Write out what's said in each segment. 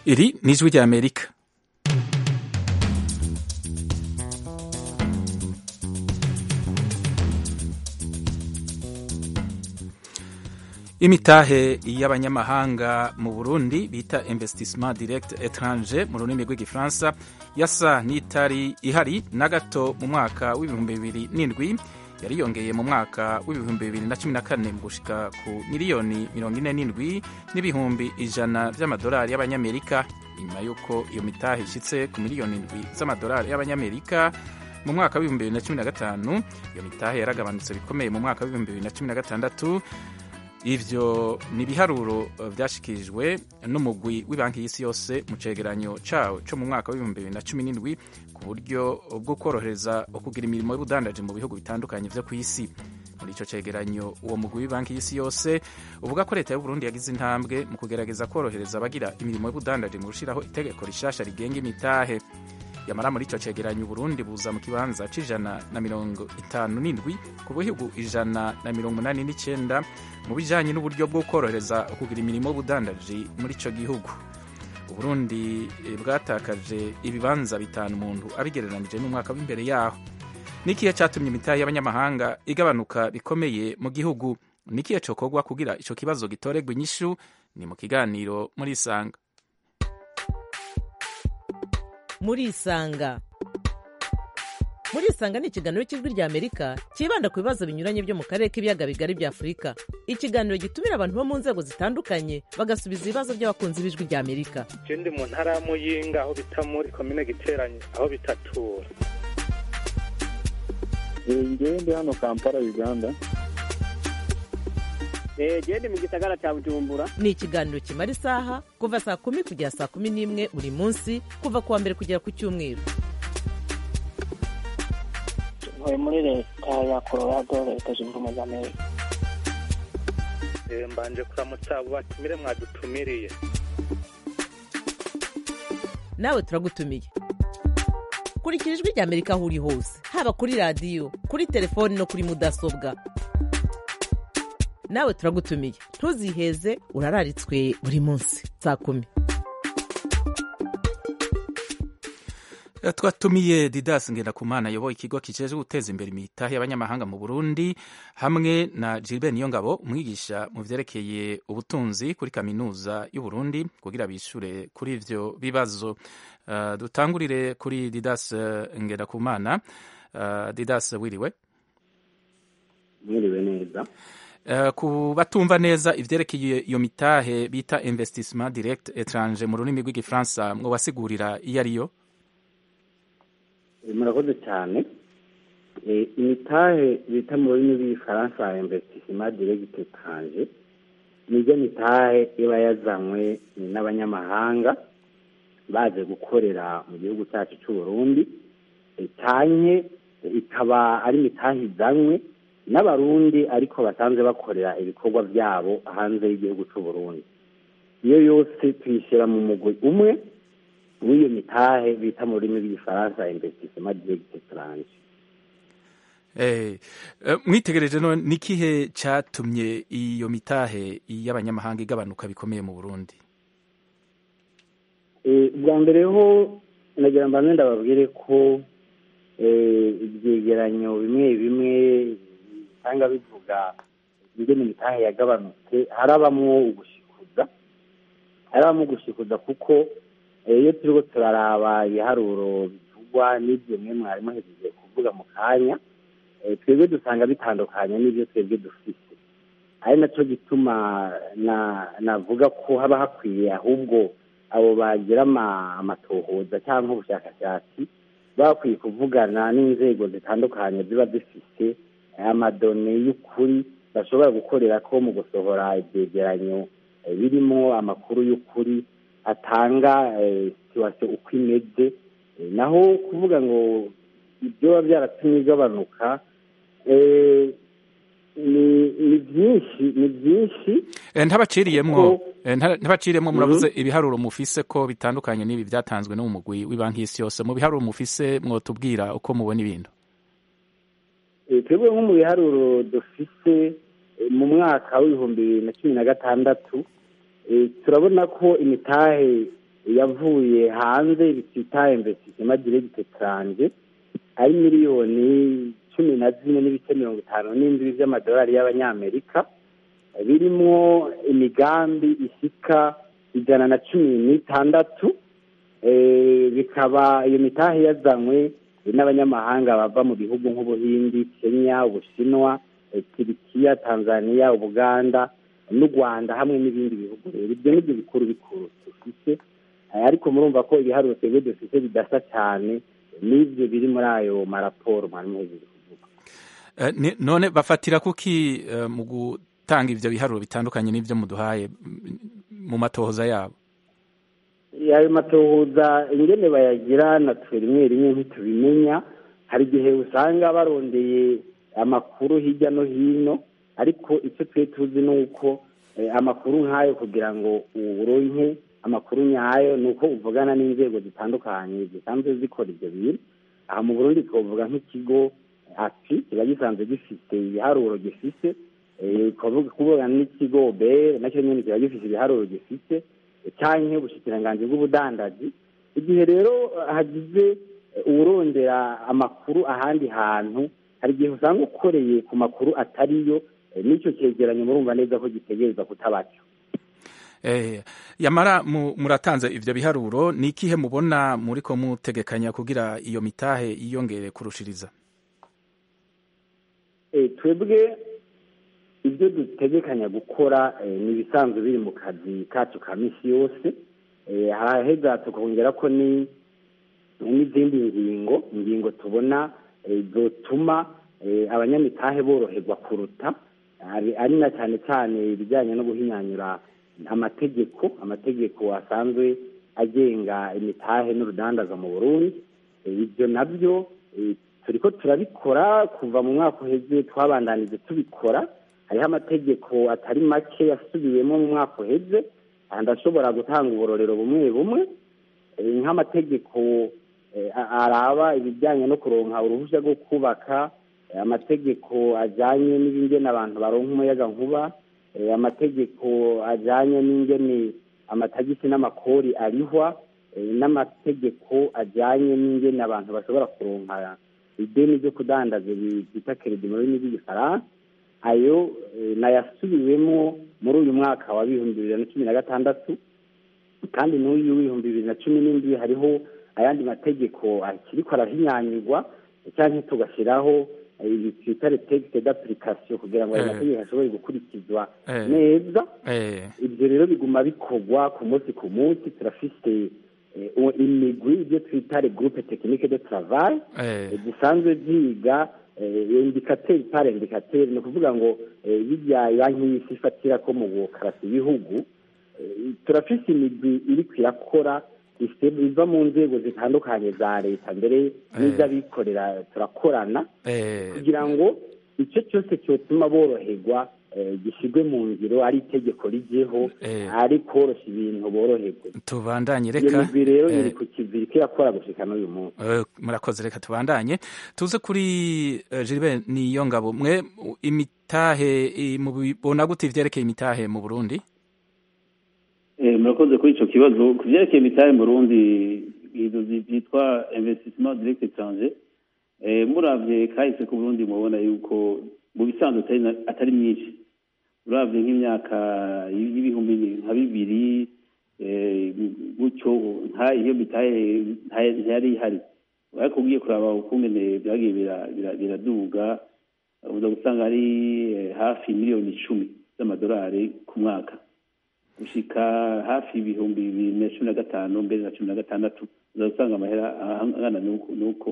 iri ni ijwi rya amerika imitahe y'abanyamahanga mu burundi bita investissement direct étranger mu rurimi rw'igifaransa yasa n'itari ihari na gato mu mwaka w'ibihumbi bibiri n'indwi yariyongeye mu mwaka w'ibihumbi bibiri na cumi na kane mu gushika ku miliyoni mirongo ine n'indwi n'ibihumbi ijana vy'amadolari y'abanyamerika inyuma y'uko iyo mitahe ishitse ku miliyoni indwi z'amadolari y'abanyamerika mu mwaka w'ibihumbi bibiri na cumi na gatanu iyo mitahe yaragabanutse bikomeye mu mwaka w'ibihumbi bibiri na cumi na gatandatu ivyo ni ibiharuro vyashikirijwe n'umugwi w'ibanki y'isi yose mu cegeranyo cawo co mu mwaka w'ibihumbi bibiri na cumi n'indwi ku buryo bwo kworohereza ukugira imirimo y'ubudandaji mu bihugu bitandukanye vyo kw'isi muri ico cegeranyo uwo mugwi w'ibanki y'isi yose uvuga ko leta y'uburundi yagize intambwe mu kugerageza kworohereza abagira imirimo y'ubudandaji mu gushiraho itegeko rishasha rigenga imitahe yamara muri ico cegeranyo uburundi buza mu kibanza c'ijana na mirongo itanu n'indwi ku bihugu ijana na mirongo umunani n'icenda mu bijanye n'uburyo bwo kworohereza kugira imirimo y'ubudandaji muri ico gihugu uburundi bwatakaje ibibanza bitanu umuntu abigereranije n'umwaka w'imbere yaho nikihe catumye imitahe y'abanyamahanga igabanuka bikomeye mu gihugu nikihe cokorwa kugira ico kibazo gitoregwa inyishu ni mu kiganiro muri isanga muri isanga muri isanga ni ikiganiro cy'ijwi rya amerika cyibanda ku bibazo binyuranye byo mu karere k'ibiyaga bigari bya afurika ikiganiro gitumira abantu bo mu nzego zitandukanye bagasubiza ibibazo by'abakunzi b'ijwi rya amerika je ndi mu ntara ya muyinga aho bita muri komine giteranye aho bitatura ngewe ndi hano kampala uganda gende mu gisagara cya bujumbura ni ikiganiro kimara isaha kuva saa kumi kugera saa kumi n'imwe buri munsi kuva ku wa mbere kugera ku cyumweru ntuye muri leta ya colorado leta zunze ubumwe za amerika mbanje kuramutsa abo batumire mwadutumiriye nawe turagutumiye kurikira ijwi rya amerika aho uri hose haba kuri radiyo kuri telefoni no kuri mudasobwa nawe turagutumiye ntuziheze urararitswe buri munsi saa kumi twatumiye didas ngendakumana ayoboye ikigo kijejwe guteza imbere imitahe y'abanyamahanga mu burundi hamwe na gilbert niyongabo umwigisha mu vyerekeye ubutunzi kuri kaminuza y'uburundi kugira bishure kuri ivyo bibazo uh, dutangurire kuri didas ngendakumana uh, didas wiriwe mwiriwe neza Uh, ku batumva neza ivyerekeye iyo mitahe bita investissement direct étranger mu rurimi rw'igifaransa mwo basigurira iyo ariyo murakoze cyane imitahe bita mu rurimi rw'igifaransa investissement direct étranger niryo mitahe iba yazanywe n'abanyamahanga baje gukorera mu gihugu cyacu cy'u Burundi canke ikaba ari imitahe izanywe n'abarundi ariko basanzwe bakorera ibikorwa byabo hanze y'igihugu cy'u Burundi iyo yose tuyishyira mu mugwi umwe w'iyo mitahe bita mu rurimi rw'igifaransa investissement direct étranger Eh, mwitegereje no nikihe catumye iyo mitahe y'abanyamahanga igabanuka bikomeye mu Burundi bwa mbere ho nagira mbanze ndababwire ko ibyegeranyo bimwe bimwe usanga bivuga ingene imitahe yagabanutse harabamwo ugushikuza harabamwo ugushikuza kuko iyo turiko turaraba ibiharuro bivugwa n'ibyo mwe mwari muhejeje kuvuga mu kanya twebwe dusanga bitandukanye n'ibyo twebwe dufite ari nacyo gituma navuga ko haba hakwiye ahubwo abo bagira amatohoza cyangwa ubushakashatsi bakwiye kuvugana n'inzego zitandukanye ziba zifite amadone y'ukuri bashobora gukorera ko mu gusohora ibyegeranyo birimo amakuru y'ukuri atanga situwasiyo uko imeze naho kuvuga ngo ibyo biba byaratumye igabanuka ni byinshi ni byinshi ntabaciriyemwo ntabaciriyemwo muravuze ibiharuro mufise ko bitandukanye n'ibi byatanzwe no mu mugwi w'ibanki y'isi yose mu biharuro mufise mwotubwira uko mubona ibintu twebwe nko mu biharuro dufise mu mwaka w'ibihumbi bibiri na cumi na gatandatu turabona ko imitahe yavuye hanze bitita investissement direct étranger ari miliyoni cumi na zine n'ibice mirongo itanu n'indwi by'amadolari y'abanyamerika birimwo imigambi isika ijana na cumi n'itandatu bikaba iyo mitahe yazanywe n'abanyamahanga bava mu bihugu nk'ubuhindi kenya ubushinwa turikiya tanzania ubuganda n'u rwanda hamwe n'ibindi bihugu rero ibyo nibyo bikuru bikuru dufite ariko murumva ko ibiharuro twebwe dufite bidasa cyane n'ibyo biri muri ayo maraporo mwari muhejeje kuvuga none bafatira kuki mu gutanga ibyo biharuro bitandukanye n'ibyo muduhaye mu matohoza yabo ayo matohoza ingene bayagira natwe rimwe rimwe ntitubimenya hari igihe usanga barondeye amakuru hirya no hino ariko icyo twe tuzi ni uko amakuru nk'ayo kugira ngo uronke amakuru nyayo ni uko uvugana n'inzego zitandukanye zisanzwe zikora ibyo bintu aha mu burundi twavuga nk'ikigo ati kiba gisanzwe gifite ibiharuro gifite kuvuga n'ikigo be nacyo nyine kiba gifite ibiharuro gifite cyangwa ubushikiranganji bw'ubudandaji igihe rero hagize uwurondera amakuru ahandi hantu hari igihe usanga ukoreye ku makuru atariyo n'icyo cyegeranyo murumva neza ko gitegereza kutabaco yamara muratanze ibyo biharuro ni ikihe mubona muri ko mutegekanya kugira iyo mitahe yiyongere kurushiriza twebwe ibyo dutegekanya gukora ni ibisanzwe biri mu kazi kacu ka minsi yose haraheza tukongera ko n'izindi ngingo ingingo tubona zotuma abanyamitahe boroherwa kuruta ari na cyane cyane ibijyanye no guhinyanyura amategeko amategeko asanzwe agenga imitahe n'urudandaza mu burundi ibyo nabyo turi ko turabikora kuva mu mwaka uheze twabandanije tubikora hariho amategeko atari make yasubiwemo mu mwaka uheze ndashobora gutanga uburorero bumwe bumwe nk'amategeko araba ibijyanye no kuronka uruhushya rwo kubaka amategeko ajyanye n'ibingene abantu baronka umuyaga nkuba amategeko ajyanye n'ingene amatagisi n'amakori arihwa n'amategeko ajyanye n'ingene abantu bashobora kuronka ideni ryo kudandaza bita keredi mu rurimi rw'igifaransa ayo nayasubiwemo muri uyu mwaka wa bihumbi bibiri na cumi na gatandatu kandi n'uyu w'ibihumbi bibiri na cumi n'indwi hariho ayandi mategeko akiriko arahinyanyirwa cyangwa tugashyiraho ibi twita retegite d'application kugira ngo ayo mategeko ashobore gukurikizwa neza ibyo rero biguma bikorwa ku munsi ku munsi turafite imigwi ibyo twita regroupe technique de travail zisanzwe ziga indikateri par indikateri ni ukuvuga ngo bijya banki y'isi ifatira ko mu bukarasi ibihugu turafise imigwi iri kwirakora iva mu nzego zitandukanye za leta mbere n'iz'abikorera turakorana kugira ngo icyo cyose cyotuma boroherwa gishyirwe mu ngiro ari itegeko rigeho ari koroshya ibintu boroherwe tubandanye reka iyo migwi rero iri ku kiziri ko irakora gushika n'uyu munsi murakoze reka tubandanye tuze kuri Gilbert niyo ngabo mwe imitahe mubona gute ivyerekeye imitahe mu Burundi murakoze kuri icyo kibazo ku byerekeye imitahe mu Burundi byitwa investissement direct étranger muravye kahise ku Burundi mubona yuko mu bisanzwe atari myinshi uravye nk'imyaka y'ibihumbi nka bibiri gutyo nta iyo mitahe ntiyari ihari ariko ugiye kuraba ukungene byagiye biraduga uza gusanga ari hafi miliyoni icumi z'amadolari ku mwaka gushika hafi ibihumbi bibiri na cumi na gatanu mbere na cumi na gatandatu uza gusanga amahera angana n'uko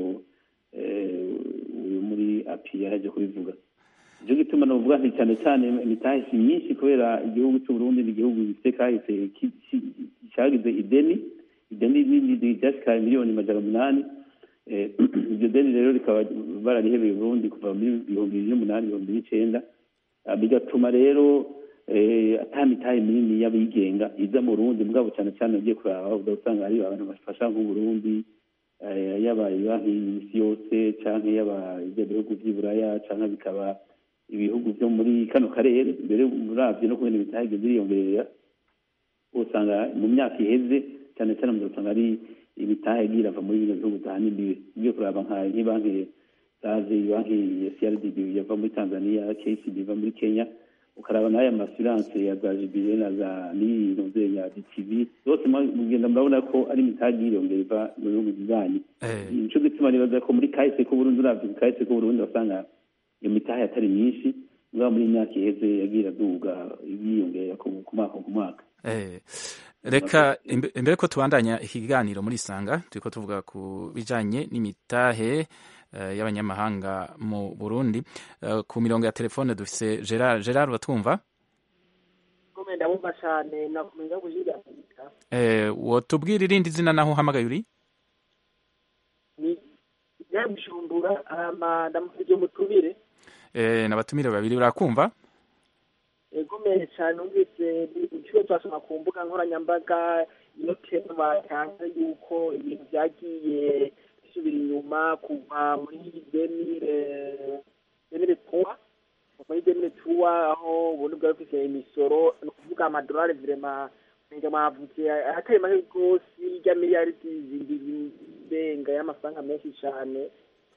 uyu muri api yaraje kubivuga nicyo gituma navuga nti cyane cyane imitahe si myinshi kubera igihugu cy'u Burundi ni igihugu gifite kahise cyagize ideni ideni ryashika miliyoni majana umunani iryo deni rero rikaba bararihebeye Burundi kuva muri ibihumbi bibiri n'umunani ibihumbi n'icenda bigatuma rero ata mitahe minini y'abigenga iza mu Burundi mugabo cyane cyane ugiye kuraba usanga hari abantu bafasha nk'uburundi yaba banki y'isi yose canke yaba ibyo bihugu vy'iburaya canke bikaba ibihugu vyo muri kano karere mbere uravye no kubona ibitahe biriyongerera usanga mu myaka iheze cyane cyane mu usanga ari imitahe igiye irava muri bino bihugu za n'ibibi ugiye kuraba nka nk'ibanki zaje banki ya CRDB yava muri Tanzania KCB iva muri Kenya ukaraba n'aya masiranse ya za jibire na za n'ibintu ya DTV zose mugenda murabona ko ari imitahe yiyongera iva mu bihugu bibanyi nico gituma nibaza ko muri kahise k'uburundi uravye kahise k'uburundi basanga iyo mitahe atari myinshi mugabo muri imyaka iheze yagiye iraduga yiyongera ku mwaka ku mwaka reka imbere ko tubandanya ikiganiro muri isanga turiko tuvuga ku bijanye n'imitahe y'abanyamahanga mu burundi ku mirongo ya telefone dufise gerard gerard uratwumva ndabumva cyane nakumenya kujiga wotubwira irindi zina naho uhamagaye uri ni yabishumbura ama ndamufije mutubire n'abatumire babiri urakumva egomeye cyane numvise inshuro twasoma ku mbuga nkoranyambaga iyo teme batanze yuko ibintu byagiye bisubira inyuma kuva muri demire demire tuwa muri demire tuwa aho ubundi bwari bufise imisoro ni ukuvuga amadolari virema nenge mwavuze atari make rwose irya miliyari zibiri irenga y'amafaranga menshi cyane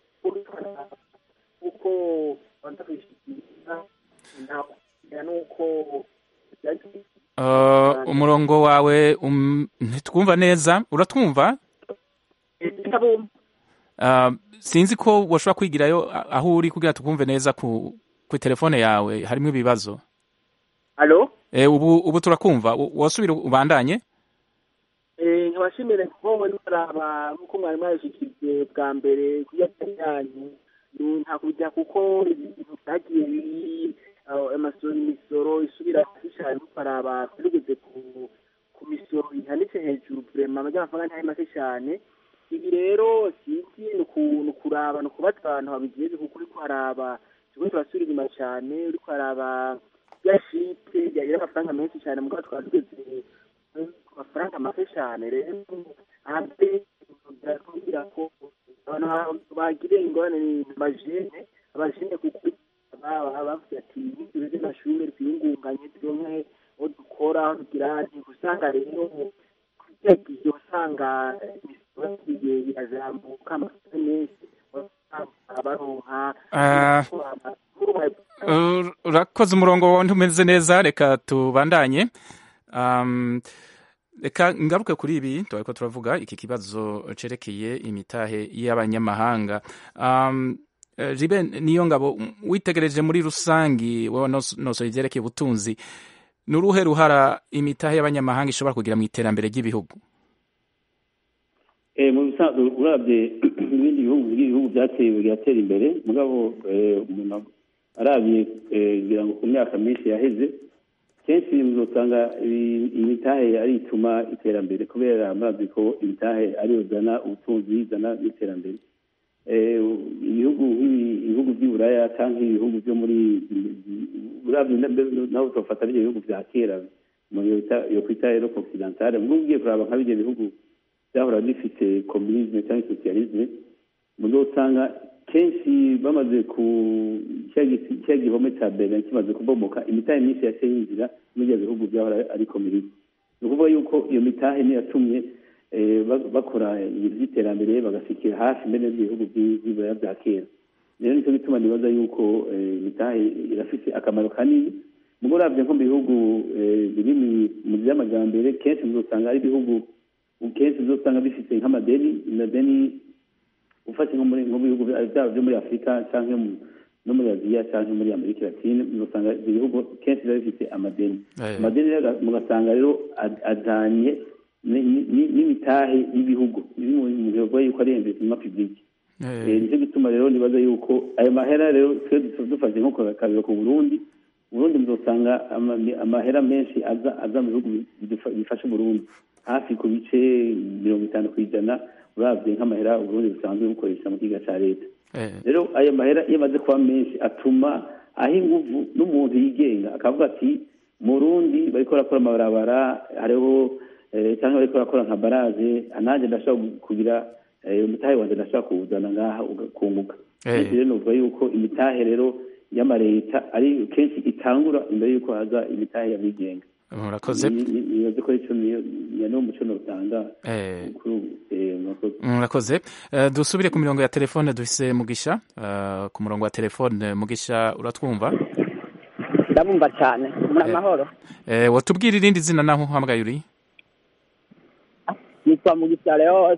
kuko banza kwishikiriza nuko umurongo wawe ntitwumva neza uratwumva sinzi ko washobora kwigirayo aho uri kugira tukumve neza ku telefone yawe harimo ibibazo ubu ubu turakumva wasubira ubandanye nkabashimire kuko muri baraba nk'uko mwari mwabishyikirijwe bwa mbere ku yanyu nta kujya kuko ibintu byagiye biri amasoro imisoro isubira hasi cyane baraba tugeze ku ku misoro ihanitse hejuru vrema amafaranga ntari make cyane ibi rero sinzi ni ukuraba ni ukubaza abantu babigeze kuko uriko haraba turiko turasubira inyuma cyane uriko haraba ya shite yagira amafaranga menshi cyane mugabo twaba tugeze ku mafaranga make cyane rero hanze biratubwira ko abantu bagiriye ingorane ni amajene abajene kuko bavuze ati ibintu by'amashuri twiyungunganye turonke aho dukora aho tugira usanga rero kugira gihe usanga imisoro igihe birazamuka amafaranga menshi baronka urakoze umurongo wawe ntumeze neza reka tubandanye reka ngaruke kuri ibi tuba ko turavuga iki kibazo cerekeye imitahe y'abanyamahanga jibe niyo ngabo witegereje muri rusangi wowe nosoye ivyerekeye ubutunzi ni uruhe ruhara imitahe y'abanyamahanga ishobora kugira mu iterambere ry'ibihugu mu bisanzwe urabye ibindi bihugu ibihugu byateye bigatera imbere mugabo umuntu arabye ngira ngo ku myaka myinshi yaheze kenshi uzosanga imitahe ari ituma iterambere kubera murazi ko imitahe ariyo zana ubutunzi izana n'iterambere ibihugu ibihugu by'iburaya cyangwa ibihugu byo muri urabye nawe utofata n'ibyo bihugu bya kera yo kwita rero occidentale mubwo ugiye kuraba nka bijya bihugu byahora bifite communisme cyangwa socialisme mubwo usanga kenshi bamaze ku cya gihome cya berlin kimaze kubomoka imitahe myinshi yaciye yinjira muri ibyo bihugu byahora ari communisme ni ukuvuga yuko iyo mitahe niyo yatumye bakora iby'iterambere bagasikira hafi mbere n'ibihugu by'ibiraya bya kera rero nicyo gituma nibaza yuko imitahe irafite akamaro kanini mugo urabye nko mu bihugu biri mu by'amajyambere kenshi uzasanga ari ibihugu kenshi uzasanga bifite nk'amadeni amadeni ufashe nko mu bihugu byaba byo muri afurika cyangwa no muri aziya cyangwa muri amerika latine uzasanga ibyo bihugu kenshi biba bifite amadeni amadeni rero mugasanga rero ajyanye n'imitahe y'ibihugu biri mu bihugu yuko ari investissement public nicyo gituma rero nibaza yuko ayo mahera rero twe dufashe nko kabiro ku burundi burundi muzosanga amahera menshi aza aza mu bihugu bifasha uburundi hafi ku bice mirongo itanu ku ijana urabye nk'amahera uburundi busanzwe bukoresha mu kiga cya leta rero ayo mahera iyo amaze kuba menshi atuma aho inguvu n'umuntu yigenga akavuga ati mu rundi bariko barakora amabarabara hariho cyangwa bariko barakora nka baraje nanjye ndashobora kugira umutahe wanjye ndashobora kuwuzana ngaha ugakunguka kenshi rero novuga yuko imitahe rero y'amareta ari kenshi itangura imbere y'uko haza imitahe y'abigenga murakoze nibaze ko ico niyo niyo muco notanga Eh, kuri ubu eh, murakoze murakoze Eh, dusubire ku mirongo ya telefone dufise mugisha Eh, ku murongo wa telefone mugisha uratwumva ndabumva cyane muri amahoro Eh, watubwira irindi zina naho uhamagaye uri nitwa mugisha leos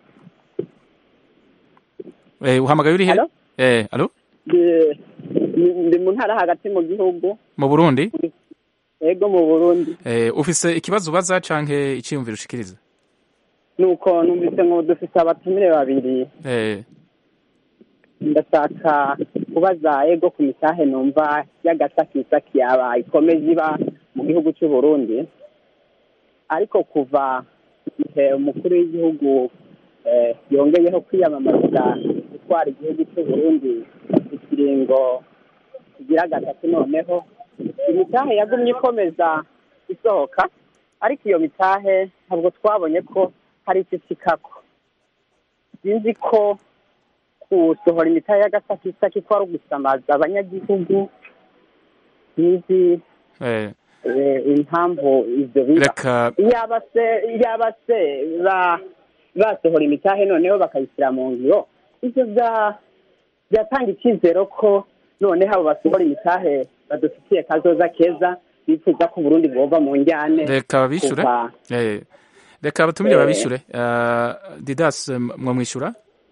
Eh, uhamagaye uri he Alo? Eh, alo Ndi- ndi- ndi mu ntara hagati mu gihugu mu burundi ego mu burundi Eh, ufise ikibazo ubaza canke iciyumviro ushikiriza nuko numvise ngo dufise abatumire babiri Eh, ndashaka kubaza ego ku mitahe numva y'agasakisaki yaba ikomeje iba mu gihugu cy'u Burundi ariko kuva igihe umukuru w'igihugu eh, yongeyeho kwiyamamariza gutwara igihugu cy'u Burundi ikiringo kigira gatatu noneho imitahe yagumye ikomeza isohoka ariko iyo mitahe ntabwo twabonye ko hari icyo ikikako sinzi ko gusohora imitahe y'agasakisaki ko ari ugusamaza abanyagihugu sinzi eh, eh, impamvu ivyo biba reka iyaba se iyaba se ba basohora imitahe noneho bakayishyira mu ngiro ivyo bya byatanga icyizero ko noneho abo basohora imitahe badufitiye kazoza keza bifuza ko uburundi bwova mu njyane reka babishure kuva Eh, reka abatumire Eh. babishure Eh, didas mwamwishyura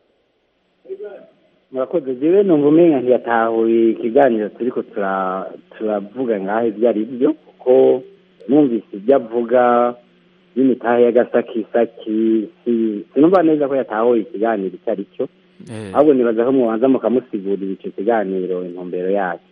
murakoze jewe numva umenga ntiyatahuye ikiganiro turiko tura- turavuga ngaho ibyo ari byo kuko numvise ibyo avuga y'imitahe y'agasakisaki si- sinumva neza ko yatahuye ikiganiro icyo ari cyo Eh, ahubwo nibaza ko mubanza mukamusigurira ico kiganiro intumbero yacyo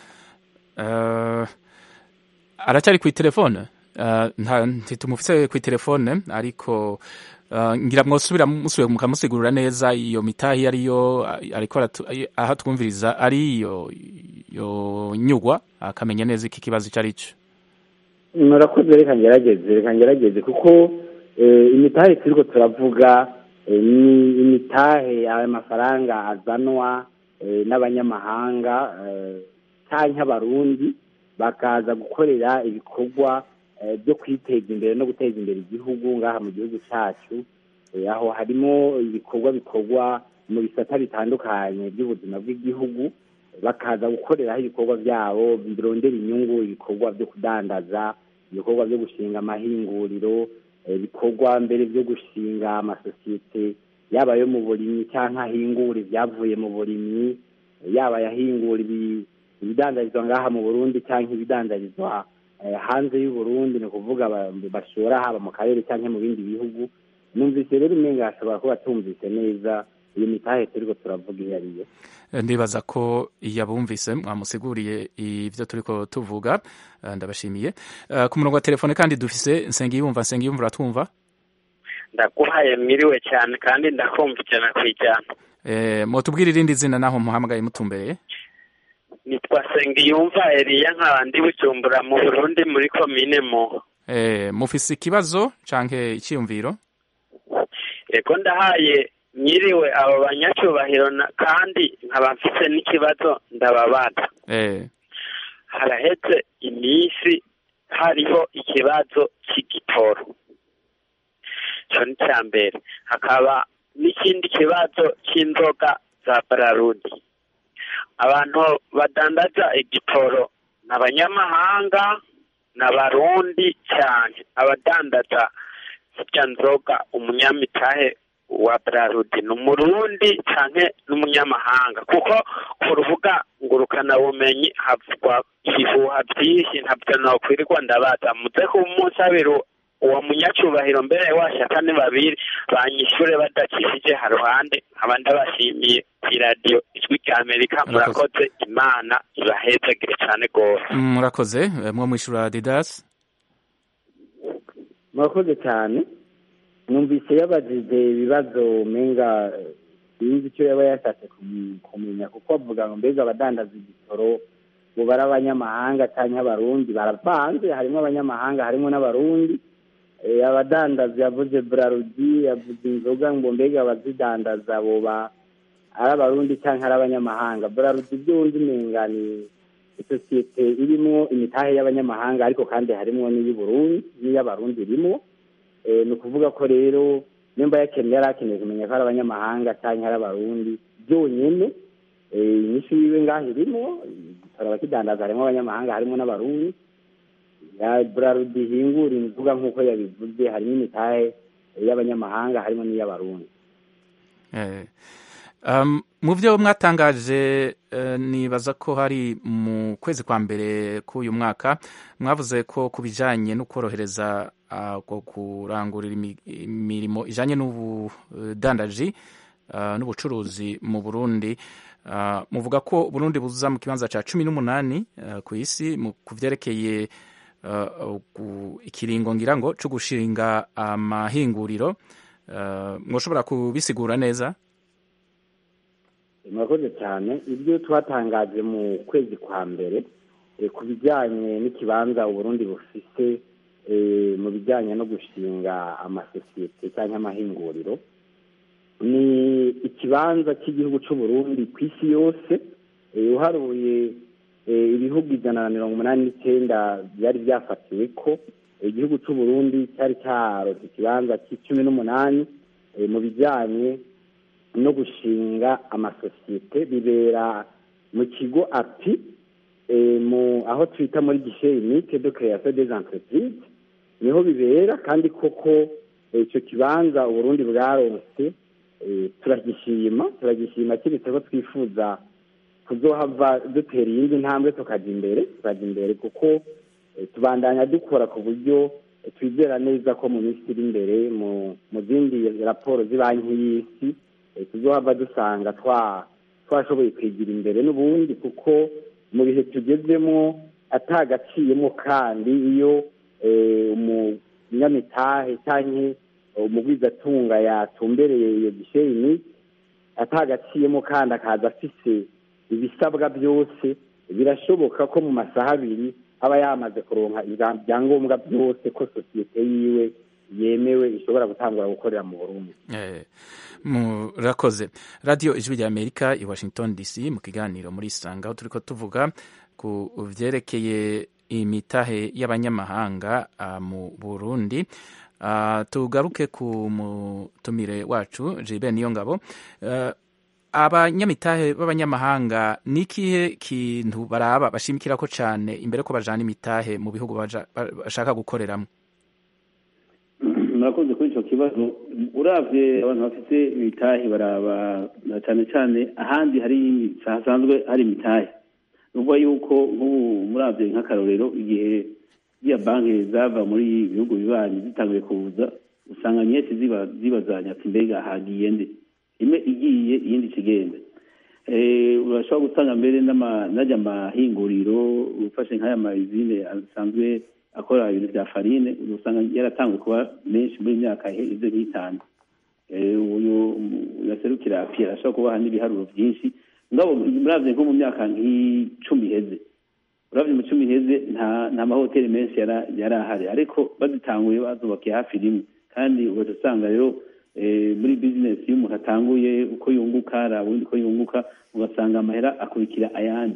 eh, aracyari ku telefone Eh, nta ntitumufise ku telefone ariko eh, ngira mwosubira musubiye mukamusigurira neza iyo mitahi ariyo ariko aratu- aho twumviriza ari iyo iyo nyugwa akamenya neza iki kibazo icyo ari cyo murakoze reka ngerageze reka ngerageze kuko eh, imitahe turiko turavuga eh, ni imitahe ayo mafaranga azanwa eh, n'abanyamahanga eh, canke abarundi bakaza gukorera ibikorwa eh, byo kwiteza imbere no guteza imbere igihugu ngaha mu gihugu cacu Eh, aho harimo ibikorwa bikorwa mu bisata bitandukanye by'ubuzima bw'igihugu bakaza gukoreraho ibikorwa byabo birondera inyungu ibikorwa byo kudandaza ibikorwa byo gushinga amahinguriro eh, ibikorwa mbere byo gushinga amasosiyete yaba ayo mu burimyi cyangwa ahingura ibyavuye mu burimyi eh, yaba ayahingura ibi- ibidandarizwa ngaha mu burundi cyangwa ibidandarizwa eh, hanze y'u Burundi ni ukuvuga ba- bashora haba mu karere cyangwa mu bindi bihugu numvise rero umenga hashobora kuba tumvise neza iyo mitahe turiko turavuga iyo ariyo Eh, ndibaza ko yabumvise mwamusiguriye ibyo turiko tuvuga Eh, ndabashimiye Eh, ku murongo wa telefone kandi dufise nsengiyumva nsengiyumva uratwumva ndaguhaye mwiriwe cyane kandi ndakumva ijana ku ijana Eh, mutubwire irindi zina naho muhamagaye mutumbereye nitwa sengiyumva eliya nkaba ndi bujumbura mu burundi muri komine muho Eh, mufise ikibazo canke iciyumviro ego ndahaye mwiriwe abo banyacyubahiro na- kandi nkaba mfise n'ikibazo ndababaza Eh, haraheze iminsi hariho ikibazo cy'igitoro icyo ni icya mbere hakaba n'ikindi kibazo cy'inzoga za bararudi abantu badandaza igitoro ni abanyamahanga ni abarundi cyane abadandaza zirya nzoga umunyamitahe wa bararudi ni umurundi cyane n'umunyamahanga kuko ku rubuga ngurukanabumenyi havugwa ibihuha byinshi ntabyo nokwirirwa ndabaza muze ku munsi abiri uwo munyacyubahiro mbere washaka ni babiri banyishure badakishije haruhande nkaba ndabashimiye ku iradiyo ijwi rya amerika murakoze imana ibahezagire cyane rwose murakoze Eh, mwo mwishura didas murakoze cyane numvise yabajije ibibazo umenga eh, sinzi icyo yaba yashatse kum- kumenya kuko avuga ngo mbega abadandaza igitoro ngo bari abanyamahanga cyangwa abarundi baravanze harimo abanyamahanga harimo n'abarundi Eh, abadandaza yavuze burarudi yavuze inzoga ngo mbega abazidandaza boba ari abarundi cyangwa ari abanyamahanga burarudi by'undi umenga ni isosiyete irimo imitahe y'abanyamahanga ariko kandi harimo n'iy'uburundi n'iy'abarundi irimo Eh, ni ukuvuga ko rero nimba yakeneye yari akeneye kumenya ko ari abanyamahanga cyangwa ari abarundi byonyine eh, inyishu yiwe ngaho irimo igitoro abakidandaza harimo abanyamahanga harimo n'abarundi ya burarudi ihingura inzoga nk'uko yabivuze harimo imitahe y'abanyamahanga harimo n'iy'abarundi Eh, um, mu byo mwatangaje eh, nibaza ko hari mu kwezi kwa mbere k'uyu mwaka mwavuze ko ku bijyanye no korohereza ah, ko kurangurira imi- imirimo ijyanye n'ubudandaji ah, n'ubucuruzi mu burundi Ah, muvuga ko burundi buza mu kibanza cya cumi n'umunani ah, ku isi mu- ku byerekeye ah, ku- ikiringo ngira ngo cyo gushinga amahinguriro Ah, mwoshobora kubisigura neza murakoze cyane ibyo twatangaje mu kwezi kwa mbere eh, ku bijyanye n'ikibanza uburundi bufise eh, mu bijyanye no gushinga amasosiyete cyangwa amahinguriro ni ikibanza cy'igihugu cy'uburundi ku isi yose eh, uharuye eh, ibihugu ijana na mirongo umunani n'icyenda byari byafatiwe ko igihugu cy'uburundi cyari cyaronse ikibanza cy'icumi n'umunani eh, mu bijyanye no gushinga amasosiyete bibera mu kigo api eh, mu aho twita muri gishe unite de création des entreprises niho bibera kandi koko eh, ico kibanza uburundi bwaronse eh, turagishima turagishima kiretse ko twifuza kuzohava dutera iyindi ntambwe tukaja imbere tukaja imbere kuko eh, tubandanya dukora ku buryo eh, twizera neza ko mu minsi iri imbere mu mu zindi raporo z'ibanki y'isi eh, tuzohava dusanga twa twashoboye kwigira imbere n'ubundi kuko mu bihe tugezemo atagaciyemo kandi iyo eh, umunyamitahe cyangwa umugwizatunga yatumbereye iyo gisheni atagaciyemo kandi akaza afise ibisabwa byose birashoboka ko mu masaha abiri aba yamaze kuronka ibyangombwa byose ko sosiyete yiwe yemewe ishobora gutangura gukorera mu burundi Eh, murakoze radiyo ijwi rya amerika i washington dc mu kiganiro muri isanga aho turi ko tuvuga ku byerekeye imitahe y'abanyamahanga ah, mu burundi Ah, tugaruke ku mutumire wacu jibe niyo ngabo Eh, abanyamitahe b'abanyamahanga ni ikihe kintu baraba bashimikira ko cyane imbere ko bajana imitahe mu bihugu baja- ba- bashaka gukoreramo murakoze kuri icyo kibazo uravye abantu bafite imitahe baraba na cyane cyane ahandi hari hasanzwe hari imitahe nuvuga yuko nk'ubu muravye nk'akarorero igihe ziriya banki zava muri ibihugu bibanyi zitanguye kuza usanga nyinshi ziba zibazanya ati mbega hagiye nde imwe igiye iyindi ikigenda Eh, urashobora gusanga mbere n'ama- n'ajya amahinguriro ufashe nk'aya mayizine asanzwe akora ibintu bya farine usanga yaratanguye kuba menshi muri iyi myaka iheze nk'itanu Eh, uyu yaserukira api arashobora kubaha n'ibiharuro byinshi ngabo muravye nko mu myaka nk'icumi iheze uravye mu cumi iheze nta nta mahoteli menshi yara- yari ahari ariko bazitanguye bazubakiye hafi rimwe kandi ugaca usanga rero eh, muri bizinesi iyo umuntu atanguye uko yunguka araba ubundi uko yunguka ugasanga amahera akurikira ayandi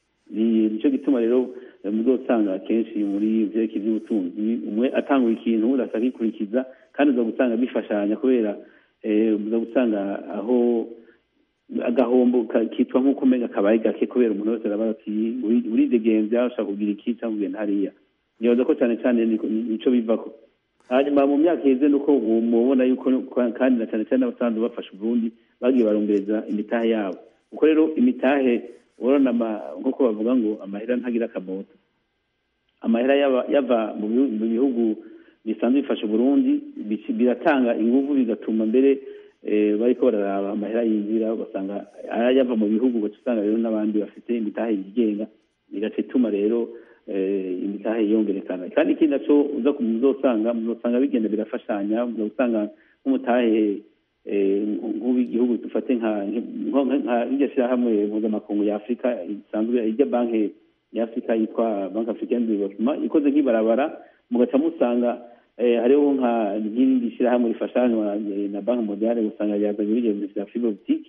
ni nicyo gituma rero eh, muzosanga kenshi muri vyerekeye ivy'ubutunzi umwe atanguye ikintu undi akagikurikiza kandi uza gusanga bifashanya kubera eh, uza gusanga aho agahombo ka- kitwa nk'uko umenga kabaye gake kubera umuntu wese araba ati "Uri- uridegembya ushaka kugira iki cyangwa kugenda hariya nibaza ko cyane cyane niko- nico bivako hanyuma mu myaka iheze nuko ubu mubona yuko kandi na cyane cyane abasanzwe bafasha uburundi bagiye barumbereza imitahe yabo kuko rero imitahe urabona ama- nk'uko bavuga ngo amahera ntagira akamoto amahera yaba- yava mu bihu- mu bihugu bisanzwe bifasha uburundi bici- biratanga inguvu bigatuma mbere eh, bariko bararaba amahera yinjira ugasanga ayava mu bihugu ugaca usanga rero n'abandi bafite imitahe yigenga bigaca ituma rero eh, imitahe yongerekana kandi ikindi naco uza ku- muzosanga muzosanga bigenda birafashanya muzosanga nk'umutahe eh, nk'uw'igihugu dufate nka nko- nka- nka iryo shirahamwe mpuzamakungu ya afurika isanzwe irya banki ya afurika yitwa banki africaine de development ikoze nk'ibarabara mugaca musanga eh, hariho nka nk'irindi shirahamwe rifashanywa eh, na banki mondiale usanga ryazanye ibigendo vya fibre optique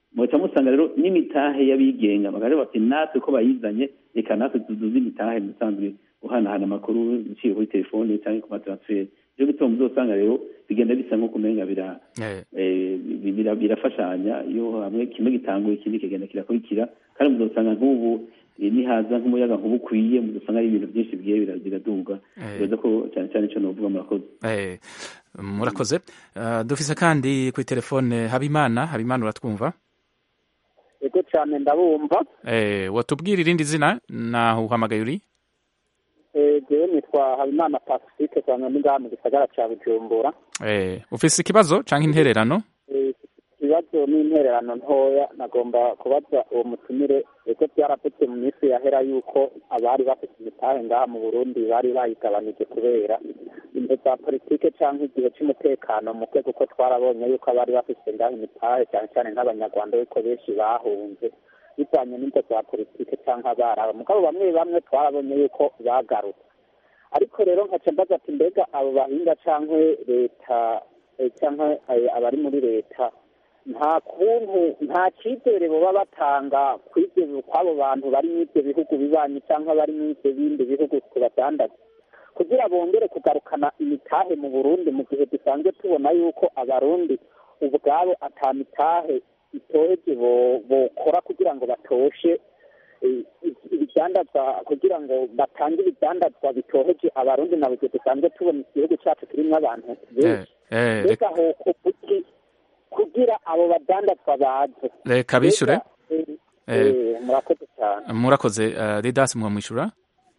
muca musanga rero n'imitahe y'abigenga bakaja bati natwe ko bayizanye reka natwe tuduze imitahe musanzwe guhanahana amakuru biciye kuri telefone cyangwa ku matransfert ryo gituma muzosanga rero bigenda bisa nko kumenga bira Eh, eh, bi- bira- birafashanya iyo hamwe kimwe gitanguye ikindi kigenda kirakurikira kandi muzosanga nk'ubu eh, nihaza nk'umuyaga nkuba ukwiye muzosanga ari ibintu byinshi bigiye bira- biraduga Eh. bibaza ko cyane cyane ico novuga murakoze eh, murakoze Eh, dufise kandi kuri telefone habimana habimana uratwumva yego cyane ndabumva Eh, watubwira irindi zina naho uhamagaye uri Eh, jewe nitwa habimana pacifique cyane ndi ngaha mu gisagara cya bujumbura Eh, ufise ikibazo canke intererano Eh, ikibazo n'intererano ntoya nagomba kubaza uwo mutumire eko byaravutse mu minsi yahera yuko abari bafite imitahe ngaha mu burundi bari bayigabanije kubera imbe za politike cyangwa igihe cy'umutekano muke kuko twarabonye yuko abari bafite ngaha imitahe cyane cyane nk'abanyarwanda yuko benshi bahunze bivanye n'imbe za politike cyangwa abarabu mugabo bamwe bamwe twarabonye yuko bagarutse ariko rero nkaca mbaza ati mbega abo bahinga cyangwa leta eh, cyangwa eh, abari muri leta nta kuntu nta cyizere baba batanga kw'ibyo kw'abo bantu bari muri ibyo bihugu bibanyi cyangwa bari muri ibyo bindi bihugu tubadandaza kugira bongere kugarukana imitahe mu burundi mu gihe dusanzwe tubona yuko abarundi ubwabo ata mitahe itoheje bo- bokora kugira ngo batoshe eh, ibidandazwa kugira ngo batange ibidandazwa bitoheje abarundi na buri gihe dusanzwe tubona igihugu cyacu kirimo abantu benshi Eh, eh, mbega hoko kuki kugira abo badandazwa baze reka bishure Mbega, eh, Eh. eh, murakoze cyane murakoze eh, Didas mwamwishura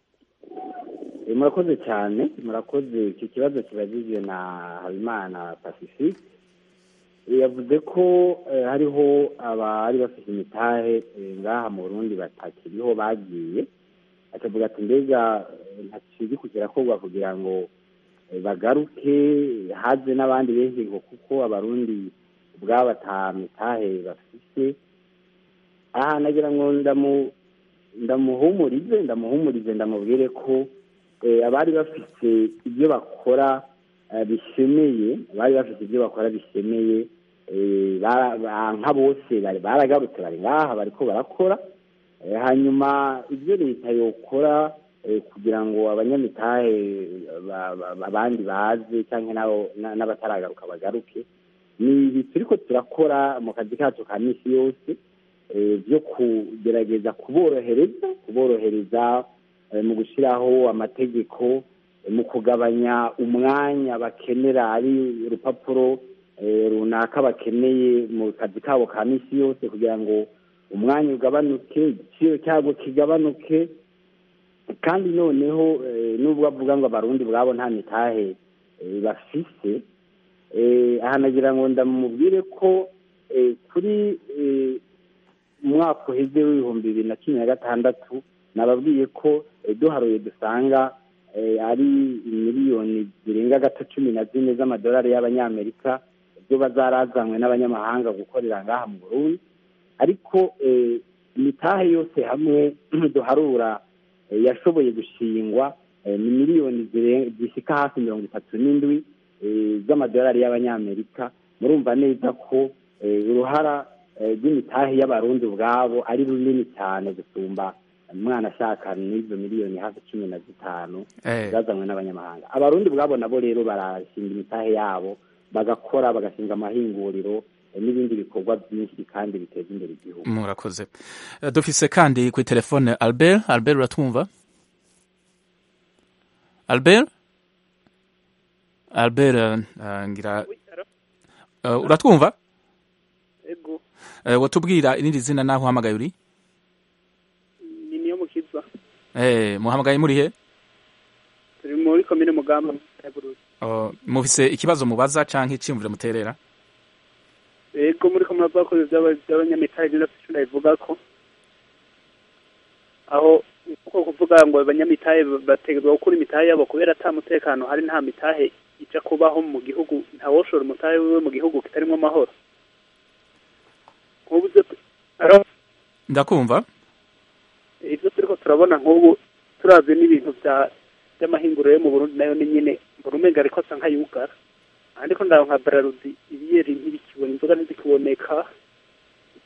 Eh, murakoze cyane murakoze iki kibazo kibajijwe na habimana pacifique Eh, yavuze ko eh, hariho abari bafite imitahe eh, ngaha mu burundi batakiriho bagiye akavuga ati mbega eh, ntakizi kirakorwa kugira ngo eh, bagaruke haze n'abandi benshi ngo kuko abarundi ubwabo ata mitahe bafite aha nagira ngo ndamu ndamuhumurize ndamuhumurize ndamubwire ko eh, abari bafite ibyo bakora eh, bishemeye abari bafite ibyo bakora bishemeye eh, bara- ba- nka bose bari baragarutse bari ngaha bariko barakora Eh, hanyuma ibyo leta yokora eh, kugira ngo abanyamitahe ba- ba- ba- abandi baze cyangwa nabo na- n'abataragaruka bagaruke ni ibi turiko turakora mu kazi kacu ka misi yose eh, byo kugerageza kuborohereza kuborohereza eh, mu gushyiraho amategeko eh, mu kugabanya umwanya bakenera ari urupapuro eh, runaka bakeneye mu kazi kabo ka misi yose kugira ngo umwanya ugabanuke igiciro cyabwo kigabanuke kandi noneho eh, nubwo bavuga ngo abarundi bwabo nta mitahe eh, bafise eh, aha nagira ngo ndamubwire ko eh, kuri eh, umwaka uheze w'ibihumbi bibiri na cumi na gatandatu nababwiye ko eh, duharuye dusanga eh, ari miliyoni zirenga gato cumi na zine z'amadolari y'abanyamerika zo bazarazanywe n'abanyamahanga gukorera ngaha mu burundi ariko eh, imitahe yose hamwe duharura eh, yashoboye gushingwa eh, ni miliyoni zire- zishika hafi mirongo itatu n'indwi eh, z'amadolari y'abanyamerika murumva neza ko eh, uruhara eh, rw'imitahe y'abarundi ubwabo ari runini cyane gusumba umwana ashaka n'izo miliyoni hafi cumi na zitanu Eh. zazanywe n'abanyamahanga abarundi ubwabo nabo rero barashinga imitahe yabo bagakora bagashinga amahinguriro eh, n'ibindi bikorwa byinshi kandi biteza imbere igihugu murakoze Eh, dufise kandi kuri telefone Albert Albert uratwumva Albert Albert eh, ngira Eh, uratwumva ego Eh, watubwira irindi zina naho uhamagaye uri ni niyo mukiza Eh, muhamagaye muri he turi muri komine mugamba ya Burundi Oh, mufise ikibazo mubaza canke iciyumviro muterera ego muri ko muravuga ko by'aba- by'abanyamitari rero icyo ndabivuga ko aho uko kuvuga ngo abanyamitahe bategerezwa gukura imitahe yabo kubera ata mutekano hari nta mitahe ija kubaho mu gihugu ntawoshora umutahe wiwe mu gihugu kitarimo amahoro nk'ubu byo aro- ndakumva ibyo turiko turabona nk'ubu turavye n'ibintu bya by'amahinguriro yo mu Burundi nayo ni nyine mbona umenga ariko asa nk'ayugara ariko ndaho nka Brarudi ibiyeri ntibikibona inzoga ntizikiboneka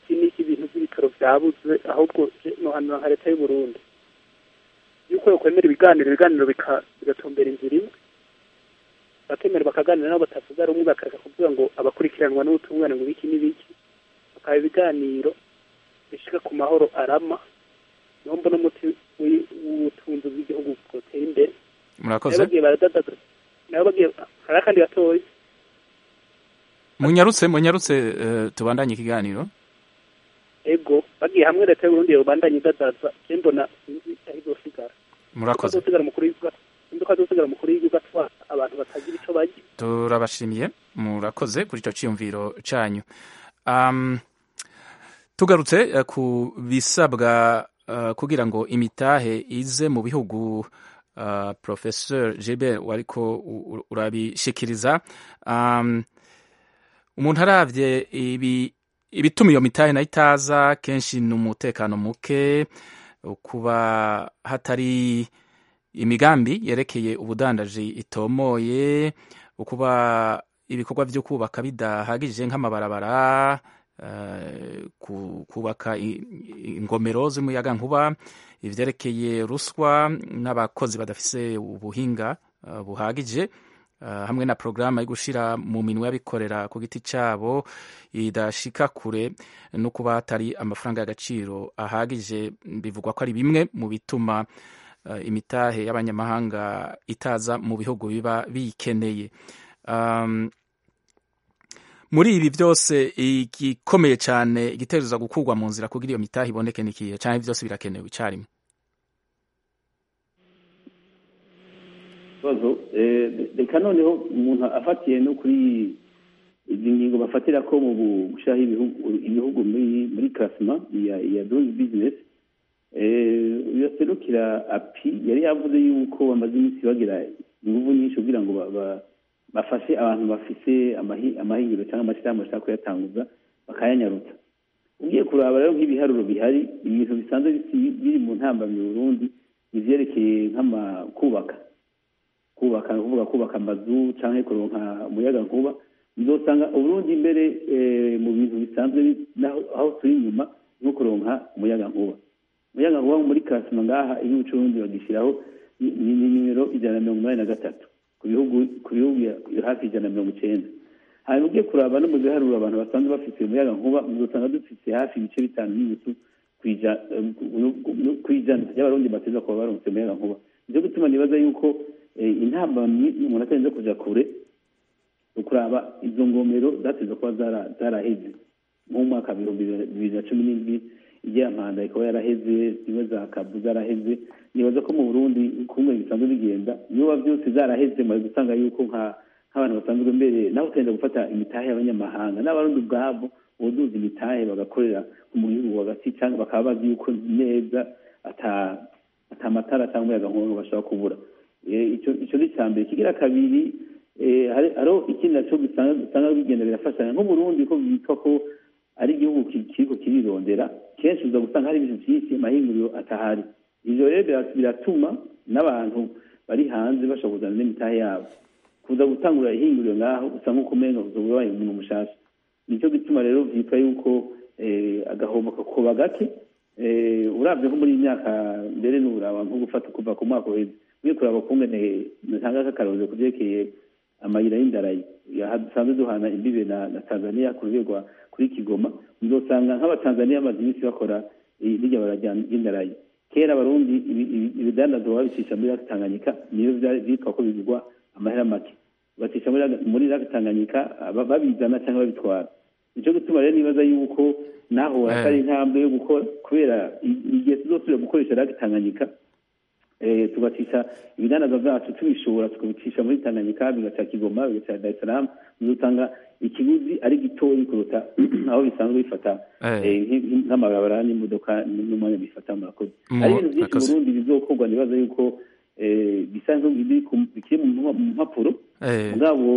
iki n'iki ibintu by'ibitaro byabuze ahubwo nohanura nka leta y'u Burundi yuko yokwemera ibiganiro ibiganiro bika- bigatumbera inzira imwe bakemera bakaganira nabo batavuga rumwe bakareka kuvuga ngo abakurikiranwa n'ubutungane ngo biki n'ibiki bakaba ibiganiro bishika ku mahoro arama niho mbona umuti w'i- w'ubutunzi bw'igihugu bwotera imbere murakoze nabo bagiye baradadaza nabo bagiye hari akandi gatoya munyarutse munyarutse eh, tubandanye ikiganiro ego bagiye hamwe leta y'uburundi yobandanya idadaza je mbona sinzi aho izosigara murakoze azosigara umukuru w'igihugu sinzi ko azosigara umukuru w'igihugu atwara abantu batagira ico barya turabashimiye murakoze kuri icyo cyiyumviro cyanyu um, tugarutse eh, ku bisabwa eh, kugira ngo imitahe ize mu bihugu uh, professeur Gilbert wariko u- u- urabishikiriza um, umuntu aravye ibi ibituma iyo mitahe nayo itaza kenshi ni umutekano muke kuba hatari imigambi yerekeye ubudandaji itomoye ukuba ibikorwa byo kubaka bidahagije nk'amabarabara eh, ku- kubaka i- i- ingomero z'umuyaga nkuba ivyerekeye ruswa n'abakozi badafise ubuhinga eh, buhagije eh, hamwe na porogaramu yo gushira mu minwe y'abikorera ku giti cyabo idashika kure no kuba hatari amafaranga y'agaciro ahagije bivugwa ko ari bimwe mu bituma eh, imitahe y'abanyamahanga itaza mu bihugu biba biyikeneye um, muri ibi byose igikomeye cyane igitegereza gukurwa mu nzira kugira iyo mitahe iboneke n'ikihe cyane byose birakenewe icyarimwe ikibazo eh, reka noneho umuntu afatiye no kuri izi ngingo bafatira ko mu gushyiraho ibihugu ibihugu muri muri klasima ya ya doing business eh, yaserukira api yari yavuze yuko bamaze iminsi bagira ingufu nyinshi kugira ngo ba- ba- bafashe abantu bafise amahi- amahingiro cyangwa amashyirahamwe bashaka kuyatanguza bakayanyarutsa ugiye kuraba rero nk'ibiharuro bihari ibintu bisanzwe bisi- biri mu ntambamyi Burundi ivyerekeye nk'ama kubaka kubaka ni ukuvuga kubaka amazu cyangwa kuronka umuyaga nkuba uzosanga uburundi imbere eh, mu bintu bisanzwe bi- naho- aho turi inyuma no kuronka umuyaga nkuba umuyaga nkuba muri kasima ngaha iyo ubucurundi bagishyiraho ni ni- ni nimero ijana na mirongo inani na gatatu ku bihugu ku bihugu ya- hafi ijana na mirongo icenda hanyuma ugiye kuraba no mu biharuro abantu basanzwe bafite umuyaga nkuba uzosanga dufite hafi ibice bitanu n'ibisu kw'ija- eh, ku- ku ijana ry'abarundi bateza kuba baronse umuyaga nkuba nicyo gutuma nibaza yuko eh, intambamyi umuntu atarinze kuja kure ukuraba izo ngomero zateze kuba zara- zaraheze nko mu mwaka bibiri bibiri na cumi n'indwi igiya mpanda ikaba yaraheze zimwe za kabu zaraheze nibaza ko mu burundi kumwe bisanzwe bigenda niba byose zaraheze mari gusanga yuko nka nk'abantu basanzwe mbere nawe utenda gufata imitahe y'abanyamahanga n'abarundi ubwabo buzuza imitahe bagakorera mu gihugu hagati cyangwa bakaba bazi yuko neza ata ata matara cyangwa umuyaga nkuba bashobora kubura Eh, icyo icyo ni icya mbere kigira kabiri eh, hari hariho ikindi nacyo usanga usanga bigenda birafashanya nk'uburundi ko bitwa ko ari igihugu ki- kiriko kirirondera kenshi uza gusanga hari ibintu byinshi amahinguriro atahari ivyo rero bira- biratuma n'abantu bari hanze bashobora kuzana n'imitahe yabo kuza gutangura ihinguriro ngaho usa nk'uko umenga uzoba ubaye umuntu mushasha nicyo gituma rero vyitwa yuko eh, agahombo kakoba gake eh, uravye nko muri iyi myaka mbere n'uraba nko gufata kuva ku mwaka uheze ugiye kuraba kungene ntanga k'akarorero kuvyerekeye amayira y'indarayi ya- dusanzwe duhana imbibe na, na tanzania ku rwego rwa- kuri kigoma uzosanga nk'abatanzaniya bamaze iminsi bakora i- rirya bara rya- ry'indarayi kera abarundi ibi- ibi- ibidandazwa babicisha muri laki tanganyika niyo vyari vyitwa ko bigurwa amahera make bacisha muri Laki- muri laki tanganyika aba- babizana cyangwa babitwara nico gituma rero nibaza yuko naho Eh. hatari intambwe yo gukora kubera i- igihe tuzosubira gukoresha laki tanganyika eh, tugacisha ibidandazwa byacu tubishora tukabicisha muri tanganyika bigaca kigoma bigaca dar es salaam uzosanga ikiguzi ari gitoyi kuruta aho bisanzwe bifata Eh. eh, nk- nk'amabarabara n'imodoka n'umwanya bifata murakoze Mu- hari ibintu byinshi murakoze. mu burundi bizokorwa nibaza yuko eh, bisa nk'ibiri ku- bikiri mu mpa- mu mpapuro Eh, mugabo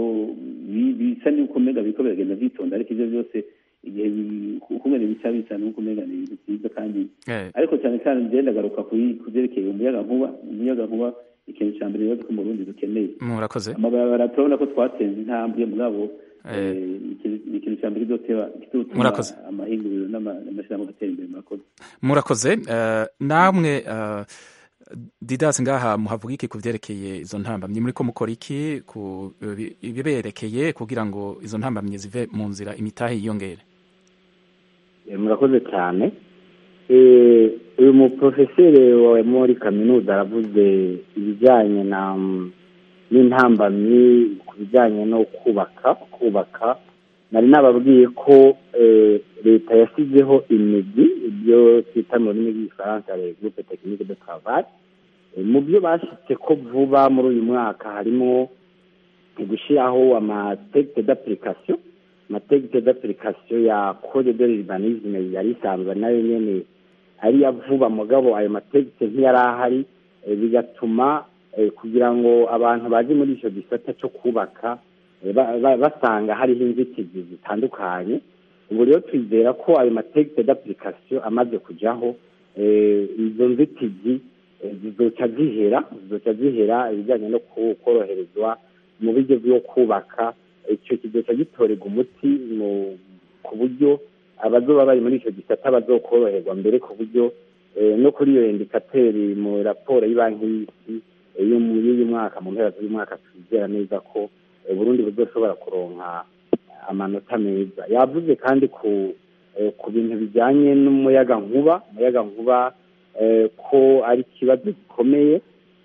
bi- bisa n'uko mega biriko biragenda vyitonda ariko ivyo byose igihe bi- ukungene bica bisa n'uko mega ni ibintu vyiza kandi eh, ariko cyane cyane njye ndagaruka kuri ku byerekeye umuyaga nkuba umuyaga nkuba ikintu cya mbere rero ko mu Burundi dukeneye murakoze amabarabara turabona ko twatsinze intambwe mugabo Eh. ni ikintu- ni ikintu cya mbere kizoteba kizotuma Murakoze. amahinguriro n'ama- n'amashyirahamwe agatera imbere murakoze murakoze eh, namwe eh, didas ngaha muhavuga iki ku vyerekeye izo ntambamyi muriko mukora iki ku bi- ibiberekeye kugira ngo izo ntambamyi zive mu nzira imitahe yiyongere Eh, murakoze cyane Eh, uyu muprofeseri wawe muri kaminuza aravuze ibijyanye na mm, n'intambamyi ku bijyanye no kubaka kubaka nari nababwiye ko eh, leta yashyizeho imigi ibyo twita mu rurimi rw'igifaransa le groupe technique de travail Eh, mu byo bashyitse ko vuba muri uyu mwaka harimo gushyiraho amategeko d'application amategeko d'application ya code de l'urbanisme yari isanzwe nayo nyene ari ya vuba mugabo ayo mategeko ntiyari ahari eh, bigatuma eh, kugira ngo abantu baje muri ico gisata cyo kubaka eh, ba- ba- basanga hariho inzitizi zitandukanye ubu rero twizera ko ayo mategeko d'application amaze kujaho eh, izo nzitizi eh, zizoca zihera zizoca zihera ibijyanye no ku- koroherezwa mu buryo bwo kubaka icyo kizoca gitorerwa umuti mu ku buryo abazoba bari muri icyo gisata bazokoroherwa mbere ku buryo eh, no kuri iyo indikateri mu raporo y'ibanki y'isi eh, yo mu- y'uyu mwaka mu mpera z'uyu mwaka twizera neza ko eh, burundi buzoshobora kuronka amanota meza yavuze kandi ku eh, ku bintu bijyanye n'umuyagankuba umuyagankuba eh, ko ari ikibazo gikomeye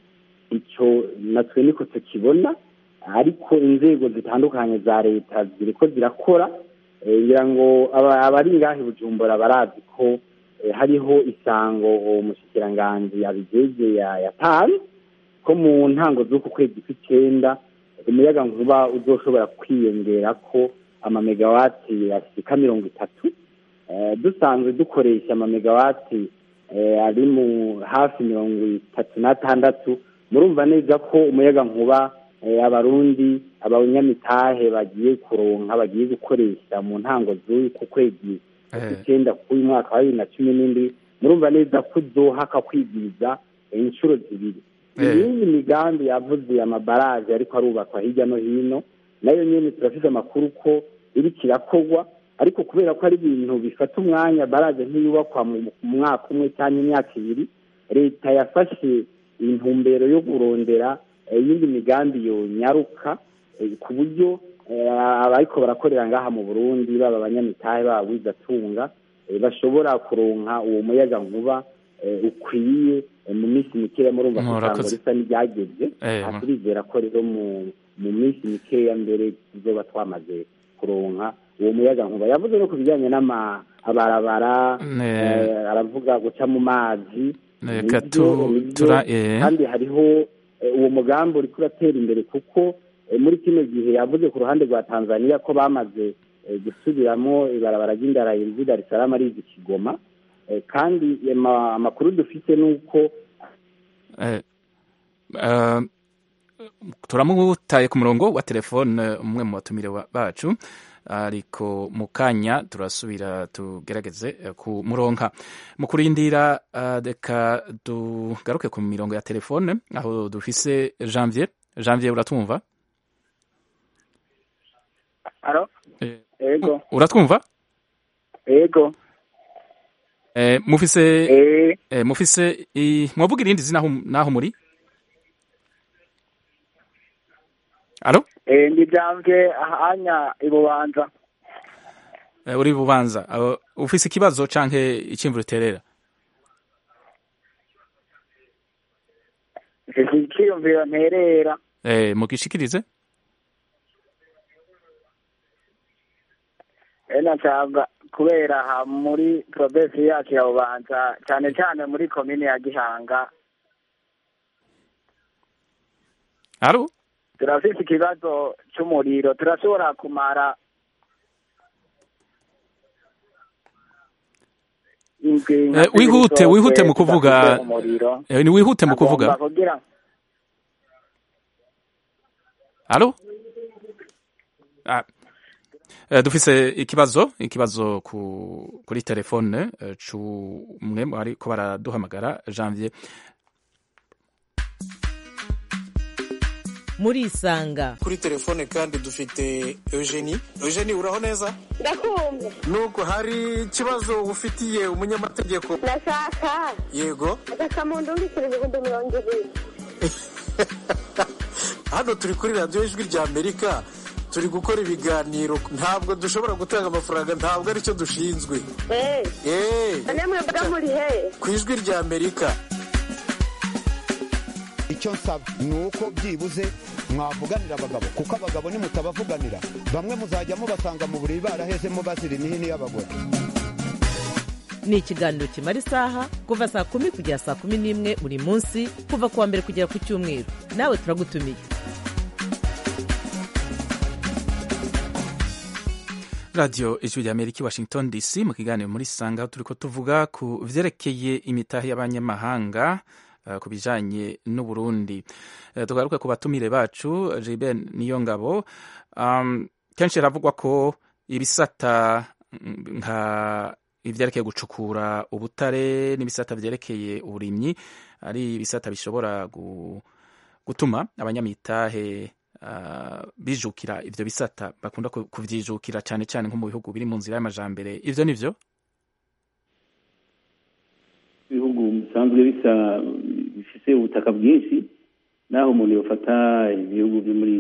icyo natwe niko tukibona ariko inzego zitandukanye za leta ziriko zirakora eh, ngira ngo aba- abari ngahe i bujumbura barazi ko eh, hariho isango uwo mushikiranganji yabijeje ya- yatanze ko mu ntango z'uku kwezi kw'icenda umuyaga nkuba uzoshobora kwiyongera ko amamegawati ashika mirongo itatu Eh, dusanzwe dukoresha amamegawati eh, ari mu hafi mirongo itatu n'atandatu murumva neza ko umuyaga nkuba eh, abarundi abanyamitahe bagiye kuronka bagiye gukoresha mu ntango z'uku kwezi icyenda k'uyu mwaka wa bibiri na cumi n'indwi murumva neza ko uzohaka kwigwiza eh, inshuro zibiri Eh. iyindi migambi yavuze amabaraje ariko arubakwa hirya no hino nayo nyene turafise amakuru ko iriko irakorwa ariko kubera ko ari ibintu bifata umwanya baraje ntiyubakwa mu mu mwaka umwe cyangwa imyaka ibiri leta yafashe intumbero yo kurondera eh, iyindi migambi yonyaruka eh, ku buryo eh, abariko barakorera ngaha mu burundi baba abanyamitahe baba wizatunga eh, bashobora kuronka uwo muyaga nkuba eh, ukwiye eh, mu minsi mikeya murumva ko Murakoze. isango risa n'iryageze Eh, aha turizera ko rero mu mu minsi mikeya mbere tuzoba twamaze kuronka uwo muyaga nkuba yavuze no ku bijyanye n'amabarabara Ne- eh, aravuga guca mu mazi Reka nibyo- tu- nibyo, tura- eh. kandi hariho eh, uwo mugambi uriko uratera imbere kuko eh, muri kino gihe yavuze ku ruhande rwa tanzania ko bamaze eh, gusubiramo ibarabara ry'indara riva dar es salaam riza i kigoma Eh, kandi ama- amakuru dufite ni uko Eh, eh, turamutaye ku murongo wa telefone umwe mu batumire wa- bacu ariko mu kanya turasubira tugerageze eh, kumuronka mu kurindira eh, reka tugaruke ku mirongo ya telefone aho dufise janvier janvier uratwumva aro Eh, ego uratwumva ego Eh, mufise eh eh, mufise i- mwavuga irindi zina aho- naho muri alo eh ndi jamvye ahanya ibubanza Eh, uri bubanza Aho, ufise ikibazo canke icimvuro uterera mfise iciyumviro nterera eh, mugishikirize ena nshaka kubera aha muri provinsi yacu ya bubanza cyane cyane muri komine ya gihanga alo turafise ikibazo c'umuriro turashobora kumara indwi nka Eh, wihute, zibiri wihute zose mu kuvuga. tudafise umuriro eh, ni wihute mu kuvuga Agomba kugira alo ah. eh, dufise ikibazo ikibazo ku, kuri telefone eh, c'umwe mu bariko baraduhamagara janvier murisanga kuri telefone kandi dufite eugenie eugenie uraho neza ndakumva nuko hari ikibazo ufitiye umunyamategeko ndashaka yego agasamundu mbikira ibihumbi mirongo ibiri hano turi kuri radiyo ijwi rya amerika turi gukora ibiganiro ntabwo dushobora gutanga amafaranga ntabwo aricyo dushinzwe eee eee none mwebwe muri he ku ijwi rya amerika icyo nsaba ni uko byibuze mwavuganira abagabo kuko abagabo nimutabavuganira bamwe muzajya mubasanga mu buriri barahezemo bazira imihini y'abagore ni ikiganiro kimara isaha kuva saa kumi kugera saa kumi n'imwe buri munsi kuva ku wa mbere kugera ku cyumweru nawe turagutumiye radiyo ijwi rya amerika i washington dc mu kiganiro muri sanga turi ko tuvuga ku vyerekeye imitahe y'abanyamahanga uh, ku bijanye n'uburundi uh, tugaruke ku batumire bacu jibe niyo ngabo um, kenshi haravugwa ko ibisata nka ivyerekeye gucukura ubutare n'ibisata vyerekeye uburimyi ari ibisata bishobora gu, gutuma abanyamitahe uh, bijukira ivyo bisata bakunda kuvyijukira cane cane nko mu bihugu biri mu nzira y'amajambere ivyo nivyo ibihugu bisanzwe bisa bifise ubutaka bwinshi naho umuntu yofata ibihugu byo muri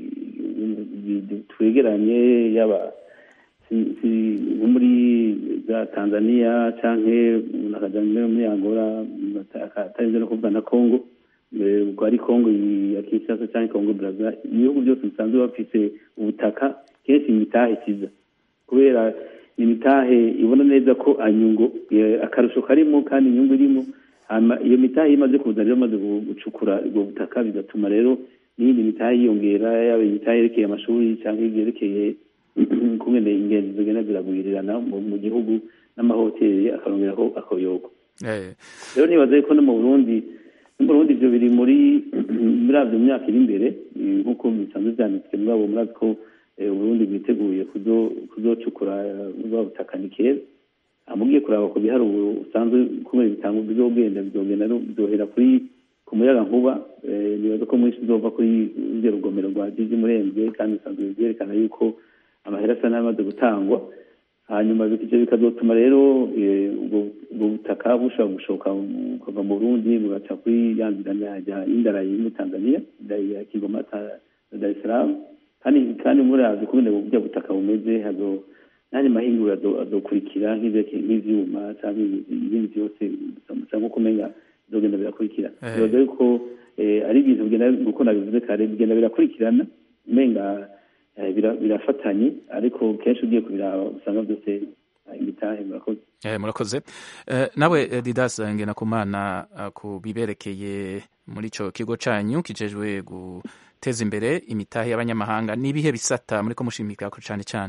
twegeranye yaba nko muri za tanzania canke umuntu akaja muri angola atarinze no kuvuga na congo ubwo ari congo ya kinshasa canke congo braza ibihugu byose bisanzwe bafise ubutaka kenshi imitahe ikiza kubera imitahe ibona neza ko anyungu akarusho karimo kandi inyungu irimo iyo mitahe imaze kuza rero imaze gucukura ubwo butaka bigatuma rero n'iyindi mitahe yiyongera yaba imitahe yerekeye amashuri cyangwa ibyerekeye kungene ingenzi zigenda ziragwirirana mu gihugu n'amahoteli akarongeraho akoyogo rero nibaza ko no mu burundi no mu burundi ibyo biri muri muri avyo myaka iri imbere nk'uko bisanzwe vyanditswe muri abo murazi ko uburundi bwiteguye kuzocukura bwa butaka ni keza amugiye kuraba ku biharuro usanzwe kubera bitanga bizogenda bizogenda bizohera kuri ku muyaga nkuba nibaza ko mwinshi uzova kuri urwo rugomero rwa jiji murembwe kandi bisanzwe byerekana yuko amahera asa n'amaze gutangwa hanyuma ivyo bikazotuma rero ubwo butaka bushobora gushoka kuva mu burundi bugaca kuri ya nzira y'indarayi muri tanzania ya kigoma dar es salaam kandi kandi murazi kubera burya butaka bumeze hazo nani mahinguro azokurikira nk'ivyuma cyangwa ibindi byose cyangwa kumenya bizogenda birakurikira bibaza yuko ari ibintu bigenda uko nabivuze kare bigenda birakurikirana umenga birafatanye ariko kenshi ugiye kubiraba usanga byose imitahe murakoze murakoze nawe didas ngenakumana ku biberekeye muri ico kigo canyu kijejwe guteza imbere imitahe y'abanyamahanga n'ibihe bisata muri ko mushimika ko cane cane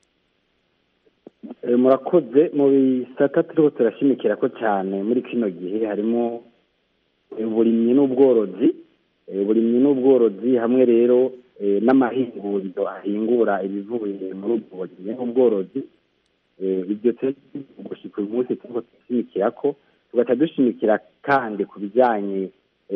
murakoze mu bisata turiko turashimikira ko cyane muri kino gihe harimo uburimyi n'ubworozi uburimyi n'ubworozi hamwe rero n'amahinguriro ahingura ibivuye muri ubwo burimyi n'ubworozi ibyo gushika uyu munsi turiko turashimikira ko tugaca dushimikira kandi ku bijyanye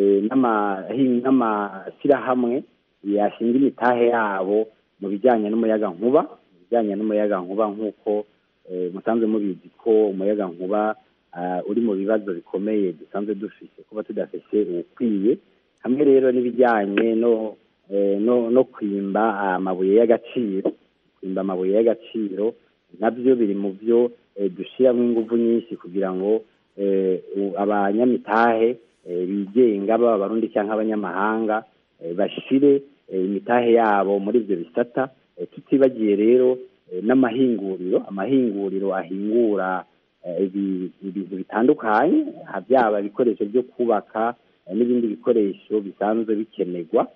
n'amashyirahamwe yashinga imitahe yabo mu bijyanye n'umuyaga nkuba mu bijyanye n'umuyaga nkuba nk'uko musanzwe mubizi ko umuyaga nkuba uri mu bibazo bikomeye dusanzwe dufite kuba tudafite ukwiye hamwe rero n'ibijyanye no no kwimba amabuye y'agaciro kwimba amabuye y'agaciro nabyo biri mu byo dushyiramo ingufu nyinshi kugira ngo abanyamitahe bigenga baba abarundi cyangwa abanyamahanga bashyire imitahe yabo muri ibyo bisata tutibagiye rero n'amahinguriro amahinguriro ahingura ibintu bitandukanye byaba ibikoresho byo kubaka n'ibindi bikoresho bisanzwe bikenerwa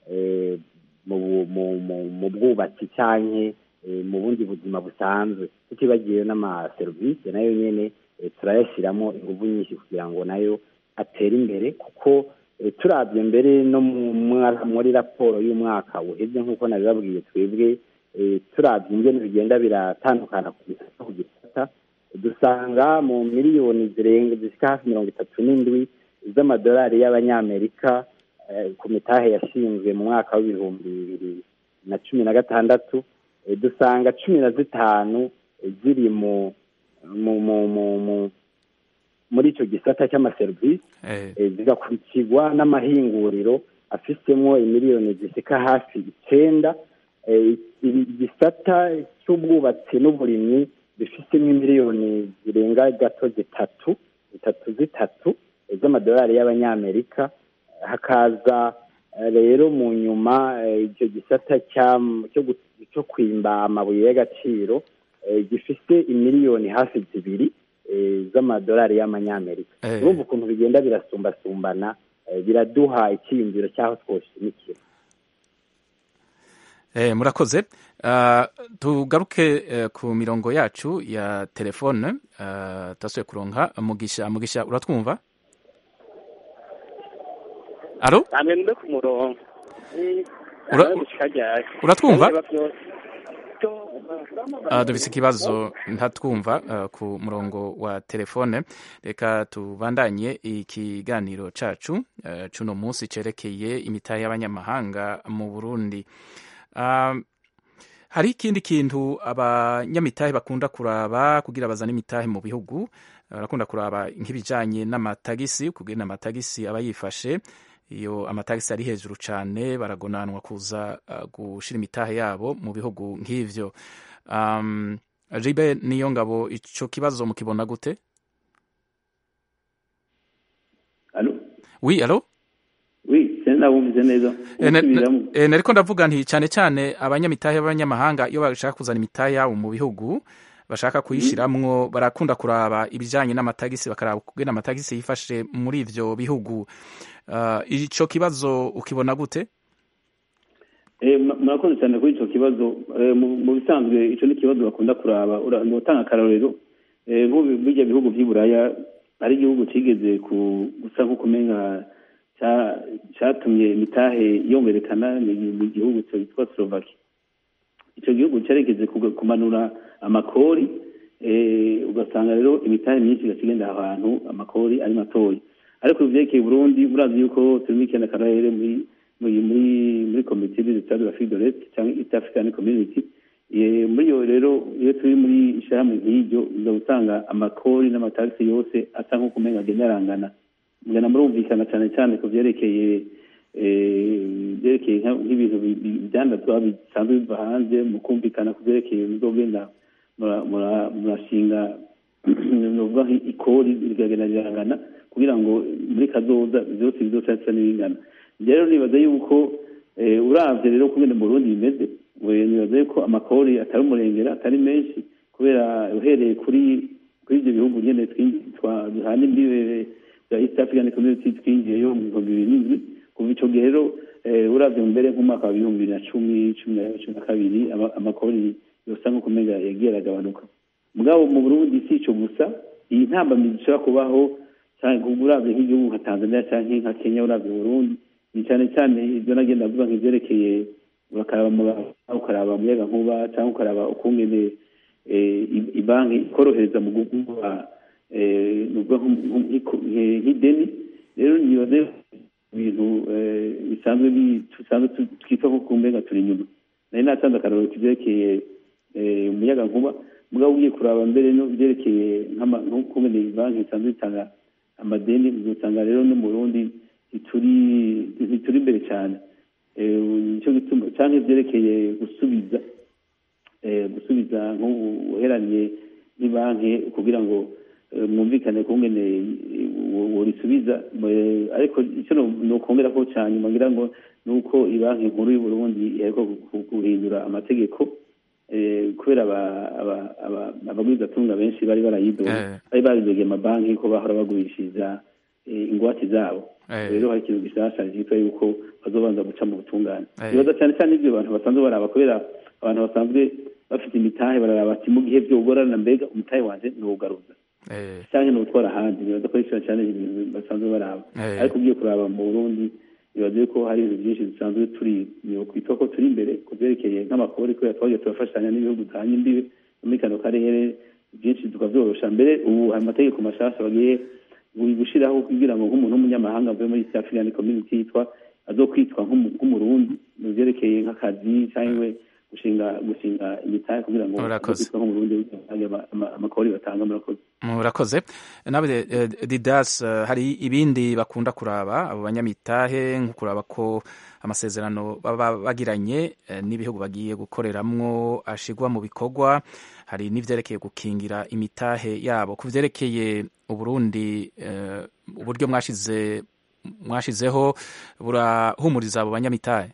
mu bwubatsi cyangwa mu bundi buzima busanzwe tutibagiye n'amaserivisi nayo nyine turayashyiramo ingufu nyinshi kugira ngo nayo atere imbere kuko turabye mbere no muri raporo y'umwaka uhebye nk'uko nabibabwiye twebwe turabye ingene bigenda biratandukana ku gisata ku gisata dusanga mu miliyoni zirenga zishyika hafi mirongo itatu n'indwi z'amadolari y'abanyamerika eh, ku mitahe yashinzwe mu mwaka w'ibihumbi bibiri na cumi na gatandatu eh, dusanga cumi na zitanu eh, ziri mu mu mu mu mu muri icyo gisata cy'amaserivisi Eh, eh, zigakurikirwa n'amahinguriro afisemo imiliyoni zisika hafi icyenda Eh, iki gisata cy'ubwubatsi n'uburimyi bifitemo miliyoni zirenga gato zitatu zitatu zitatu eh, z'amadolari y'abanyamerika hakaza eh, rero mu nyuma eh, icyo gisata cya- cyo gu- cyo kwimba amabuye y'agaciro eh, gifite imiliyoni hafi zibiri eh, z'amadolari y'amanyamerika Eh. urumva ukuntu bigenda birasumbasumbana eh, biraduha icyiyumviro cy'aho twoshimikira Eh, murakoze Ah, tugaruke eh, ku mirongo yacu ya telefone uh, tasuye kuronka mugisha mugisha uratwumva alo namwe mbe ku murongo Ura- Ura, uratwumva? Uh, dufise ikibazo ntatwumva uh, ku murongo wa telefone reka tubandanye ikiganiro cacu uh, cuno munsi cerekeye imitahe y'abanyamahanga mu Burundi um, hari ikindi kintu abanyamitahe bakunda kuraba kugira bazane imitahe mu bihugu barakunda kuraba nk'ibijanye n'amatagisi kugira amatagisi aba yifashe iyo amatagisi ari hejuru cyane baragonanwa kuza uh, gushira imitahe yabo mu bihugu nk'ivyo um, ribe niyo ngabo ico kibazo mukibona gute Alo? oui alo Oui, sena wumvise neza. Eh, ne- Usubiramo. ne- eh, nariko ndavuga nti cyane cyane abanyamitahe b'abanyamahanga iyo bashaka kuzana imitahe yabo mu bihugu bashaka kuyishiramwo barakunda kuraba ibijanye n'amatagisi bakaraba kugena amatagisi yifashe muri ivyo bihugu uh, ico kibazo ukibona gute Eh, mura- murakoze cyane kuri icyo kibazo Eh, mu mu bisanzwe icyo ni ikibazo bakunda kuraba Ura- ni utanga akarorero Eh, nk'ubu bijya bihugu by'i buraya ari igihugu kigeze ku gusa nk'ukumenga cya- cyatumye imitahe yongerekana ni ni igihugu cyitwa slovaki icyo gihugu cyaregeze kuga- kumanura amakori eh, ugasanga rero imitahe myinshi igakigenda aho hantu amakori ari matoya ariko ivyerekeye Burundi murazi yuko turi muri kene karere muri muri muri muri komite de l'État de l'Afrique de l'Est cyangwa East African Community Eh, muri iyo rero iyo turi muri ishyirahamwe nk'iryo uza gusanga amakori n'amatagisi yose asa nk'uko umenga agenda arangana mugana murumvikana cyane cyane ku byerekeye eh, byerekeye nka- nk'ibintu bi- bi- ibyandazwa bisanzwe biva hanze mu kumvikana ku byerekeye muzogenda mura- mura- murashinga nuvuga ikori rigagenda rirangana kugira ngo muri kazoza byose bizoca bisa n'ibingana rero nibaza yuko eh, uravye rero kugenda mu Burundi bimeze we nibaza yuko amakori atari umurengera atari menshi kubera uhereye kuri kuri ibyo bihugu nyene twinji- twa- duhana imbibe bya East African Community twinjiyeyo mu bihumbi bibiri n'indwi kuva ico gihe rero eh, uravye mbere nk'umwaka wa ibihumbi bibiri na cumi cumi na cumi na kabiri ama- amakori yosa nk'uko umenga yagiye aragabanuka mugabo mu Burundi si ico gusa iyi ntambamyi zishobora kubaho cyangwa uravye nk'igihugu nka Tanzania canke nka Kenya uravye Burundi ni cyane cyane ibyo nagenda avuga nk'ivyerekeye ukaraba mu- ukaraba umuyaga nkuba cyangwa ukaraba ukungene eh, i- ibanki ikorohereza mu guguha eh, nuvuga nko- nko- nk'iko- nke- nk'ideni rero nibaze ibintu eh, bisanzwe bi- dusanzwe tu- twitwa nko kumbenga turi inyuma nari natanze akarorero kivyerekeye eh, umuyaga nkuba mugabo ugiye kuraba mbere no byerekeye nk'ama- nk'ukungene banki isanzwe itanga amadeni uzosanga rero no mu Burundi ntituri ntituri imbere cyane Eh, nicyo gituma cyangwa ibyerekeye gusubiza eh, gusubiza nk'ubuheraniye n'ibanki kugira ngo eh, mwumvikane kungene worisubiza ariko icyo nokongera ko cyane nyuma ngira ngo ni uko ibanki nkuru y'u Burundi iheruka gu- guhindura amategeko eh, kubera aba- aba- aba- abagwizatunga benshi bari barayidoye Eh. bari barizogeye amabanki ko bahora bagurishiriza eh, ingwate zabo Eh. rero hari ikintu gishasha cyitwa yuko bazobanza guca mu butungane Eh. ibibazo cyane cyane ibyo abantu basanzwe baraba kubera abantu basanzwe bafite imitahe bararaba ati mu gihe byogorana mbega umutahe wanje ntuwugaruza eh, cyangwa ntuwutwara ahandi nibaza ko ari cyo cyane ibintu basanzwe baraba Eh. ariko ugiye kuraba mu burundi nibaza yuko hari ibintu byinshi dusanzwe turi kwitwa ko turi imbere ku byerekeye nk'amakori kubera twagiye turafashanya n'ibihugu duhanye imbibe muri kano karere byinshi tukavyorosha mbere ubu hari amategeko mashasha bagiye buri gushiraho kugira ngo nk'umuntu w'umunyamahanga avuye muri East African Community yitwa azokwitwa nk'umu- nk'umurundi mu byerekeye nk'akazi cyangwa gushinga gushinga imitahe kugira ngo Murakoze. azokwitwa nk'umurundi ama- ama- amakori batanga murakoze murakoze nawe eh, didas eh, hari ibindi bakunda kuraba abo banyamitahe nko kuraba ko amasezerano baba bagiranye eh, n'ibihugu bagiye gukoreramwo ashigwa mu bikorwa hari n'ivyerekeye gukingira imitahe yabo ku vyerekeye uburundi eh, uburyo mwashize mwashizeho burahumuriza abo banyamitahe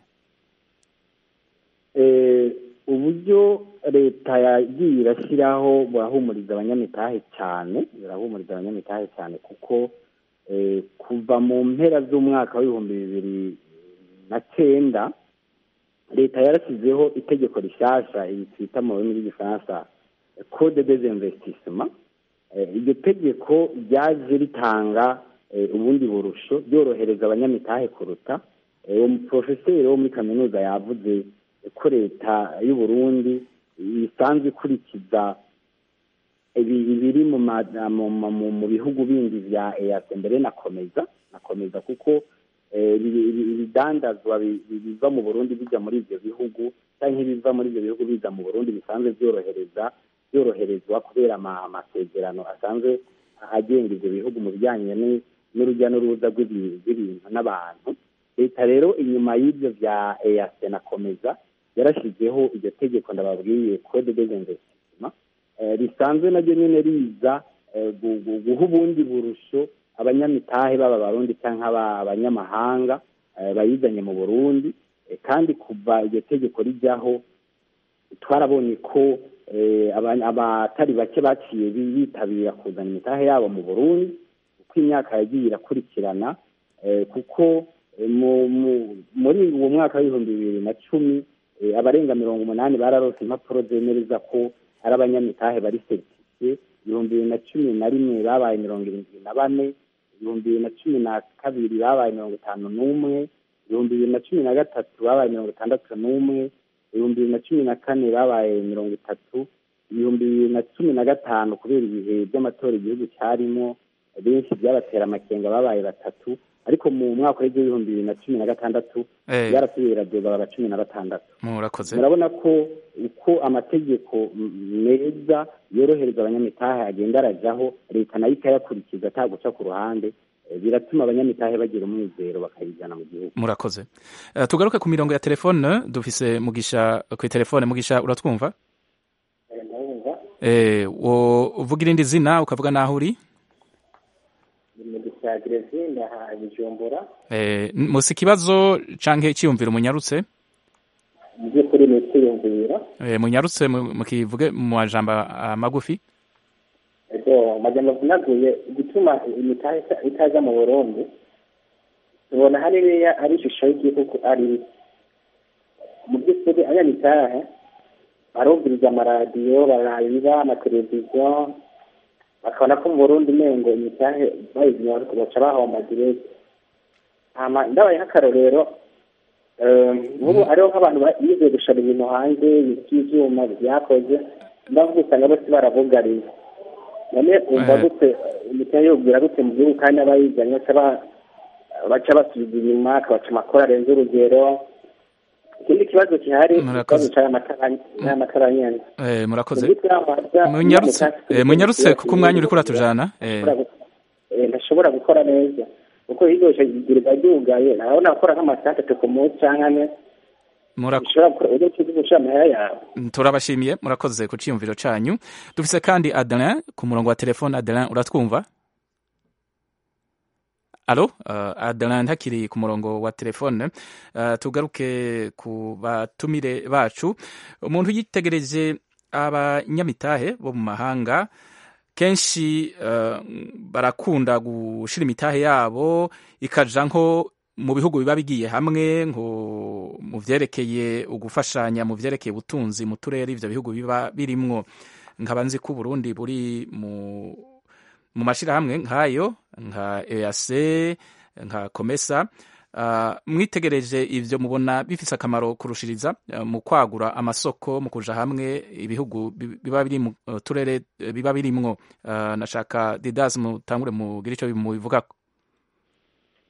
Eh, uburyo leta yagiye irashyiraho burahumuriza abanyamitahe cyane burahumuriza abanyamitahe cyane kuko eh, kuva mu mpera z'umwaka w'ibihumbi bibiri na cyenda leta yarashyizeho itegeko rishyashya iri twita mu rurimi rw'igifaransa code des investissements Eh, iryo tegeko ryaje ritanga eh, ubundi burusho ryorohereza abanyamitahe kuruta Eh, uwo muporofeseri wo muri kaminuza yavuze ko leta y'u Burundi isanzwe ikurikiza ibi- ibiri mu ma- mu- mu- mu- mu bihugu bindi vya EAC mbere nakomeza nakomeza kuko eh, ibi- ibi- ibidandazwa bi- bi- biva mu Burundi bija muri ivyo bihugu canke ibiva muri ivyo bihugu biza mu Burundi bisanzwe vyorohereza byoroherezwa kubera ama- amasezerano asanzwe agenga ivyo bihugu mu bijyanye ni- n'urujya n'uruza rw'ibi- rw'ibintu n'abantu leta rero inyuma y'ibyo vya EAC nakomeza yarashyizeho iryo tegeko ndababwiye code des investissements eh, risanzwe naryo nyene riza eh, gu- gu- guha ubundi burusho abanyamitahe baba abarundi cyangwa aba- abanyamahanga eh, bayizanye mu burundi Eh, kandi kuva iryo tegeko rijyaho twarabonye ko eh, aba- abatari bake baciye bi- bitabira kuzana imitahe yabo mu burundi uko imyaka yagiye irakurikirana eh, kuko eh, mu- mu- muri uwo mwaka w'ibihumbi bibiri na cumi eh, abarenga mirongo umunani bararose impapuro zemereza ko ari abanyamitahe bari seritifiye ibihumbi bibiri na cumi na rimwe babaye mirongo irindwi na bane ibihumbi bibiri na cumi na kabiri babaye mirongo itanu n'umwe ibihumbi bibiri na cumi na gatatu babaye mirongo itandatu n'umwe ibihumbi bibiri na cumi na kane babaye mirongo itatu ibihumbi bibiri na cumi na gatanu kubera ibihe by'amatora igihugu cyarimo benshi byabatera amakenga babaye batatu ariko mu mwaka w'ibihumbi bibiri na cumi na gatandatu Eh. byarasubiye biradoga baba cumi na batandatu murakoze murabona ko uko amategeko m- meza yorohereza abanyamitahe agenda arajyaho leta nayo ikayakurikiza ataguca ku ruhande eh, biratuma abanyamitahe bagira umwizero bakayijyana mu gihugu murakoze Eh, tugaruke ku mirongo ya telefone dufise mugisha ku telefone mugisha uratwumva eh wo uvuga irindi zina ukavuga naho uri mu gisagire zindi aha bujumbura eh musi ikibazo canke iciyumviro munyarutse mu by'ukuri ni kwiyumvira eh munyarutse mu- mukivuge mu majambo ah, magufi ego majambo avunaguye igituma imitahe ita- itaza mu burundi tubona hariya ari ishusho y'igihugu ari mu by'ukuri abanyamitahe barumviriza amaradiyo bararaba amateleviziyo bakabona ko mu burundi umengo imitahe bayizimya ariko baca bahomba direct hama ndabaye nk'akarorero eh, nk'ubu hariho nk'abantu bize gushora ibintu hanze by'ivyuma byakoze ndavuga usanga bose barabugariye none umva Eh. gute imitahe yobwira gute mu gihugu kandi abayizanye baca ba- baca basubiza inyuma akabaca amakora arenze urugero ikindi kibazo gihari Murakoze. ikibazo cy'amatara nyene eh murakoze Mu by'ukuri amaza- munyarutse amaza- eh munyarutse kuko umwanya uri kuratujana eh Eh, ntashobora gukora neza kuko iryoshye igirirwa ryugaye nabona gukora nk'amasaha atatu ku munsi cyangwa ane Mura- ushobora gukora uburyo bwo gushira amahera yawe turabashimiye murakoze ku ciyumviro canyu dufise kandi Adelin ku murongo wa telefone Adelin uratwumva Alo, uh, Adelin ntakiri ku murongo wa telefone uh, tugaruke ku batumire bacu umuntu yitegereje abanyamitahe bo mu mahanga kenshi uh, barakunda gushira imitahe yabo ikaja nko mu bihugu biba bigiye hamwe nko mu vyerekeye ugufashanya mu vyerekeye ubutunzi mu turere ivyo bihugu biba birimwo nkaba nzi ko Burundi buri mu mu mashirahamwe nk'ayo nka EAC nka Komesa uh, mwitegereje ivyo mubona bifise akamaro kurushiriza uh, mu kwagura amasoko mu kuja hamwe ibihugu bi- biba biri mu uh, turere eh, biba birimwo uh, nashaka Didas mutangure mugira ico mubivugako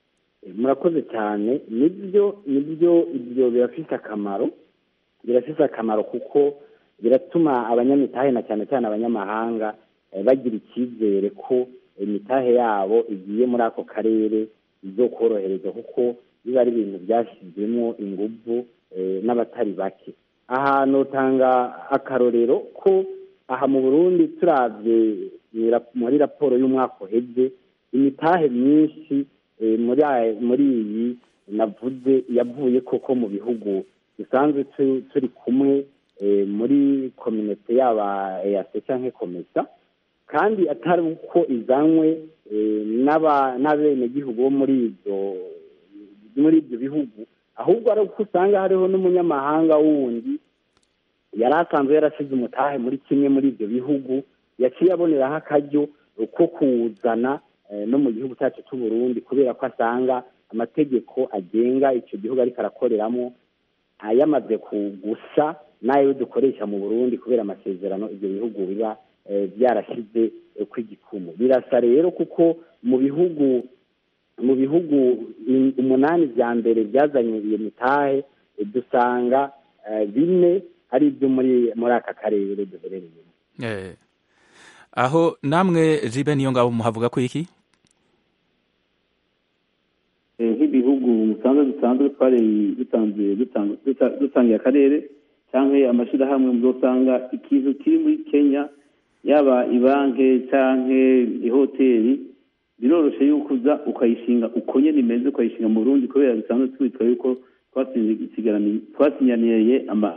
murakoze cyane nibyo nibyo ibyo birafite akamaro birafite akamaro kuko biratuma abanyamitahe na cyane cyane abanyamahanga bagira icyizere ko imitahe yabo igiye muri ako karere izo korohereza kuko biba ari ibintu byashyizwemo ingufu n'abatari bake ahantu utanga akarorero ko aha mu burundi turabye muri raporo y'umwaka uhebye imitahe myinshi muri iyi navuze yavuye koko mu bihugu dusanzwe turi kumwe muri kominote yaba eyase cyangwa komesa kandi atari uko izanywe n'abenegihugu bo muri ibyo muri ibyo bihugu ahubwo ari uko usanga hariho n'umunyamahanga wundi yari asanzwe yarasize umutahe muri kimwe muri ibyo bihugu yaciye aboneraho akaryo ko kuwuzana no mu gihugu cyacu cy'u Burundi kubera ko asanga amategeko agenga icyo gihugu ariko arakoreramo yamaze gusa n'ayo dukoresha mu burundi kubera amasezerano ibyo bihugu biba byarashyize ku igikumu birasa rero kuko mu bihugu mu bihugu umunani bya mbere byazanye iyo mitahe dusanga bine ari ibyo muri muri aka karere duherereyemo aho namwe jibe niyo ngabo muhavuga ko iki nk'ibihugu musanzwe dusanzwe twari dutangiye dutangiye akarere cyangwa amashyirahamwe muzosanga ikintu kiri muri kenya yaba ibanki cyangwa ihoteli biroroshye yuko uza ukayishinga uko nyine imeze ukayishinga mu burundi kubera bisanzwe twitwa yuko twasinyaniye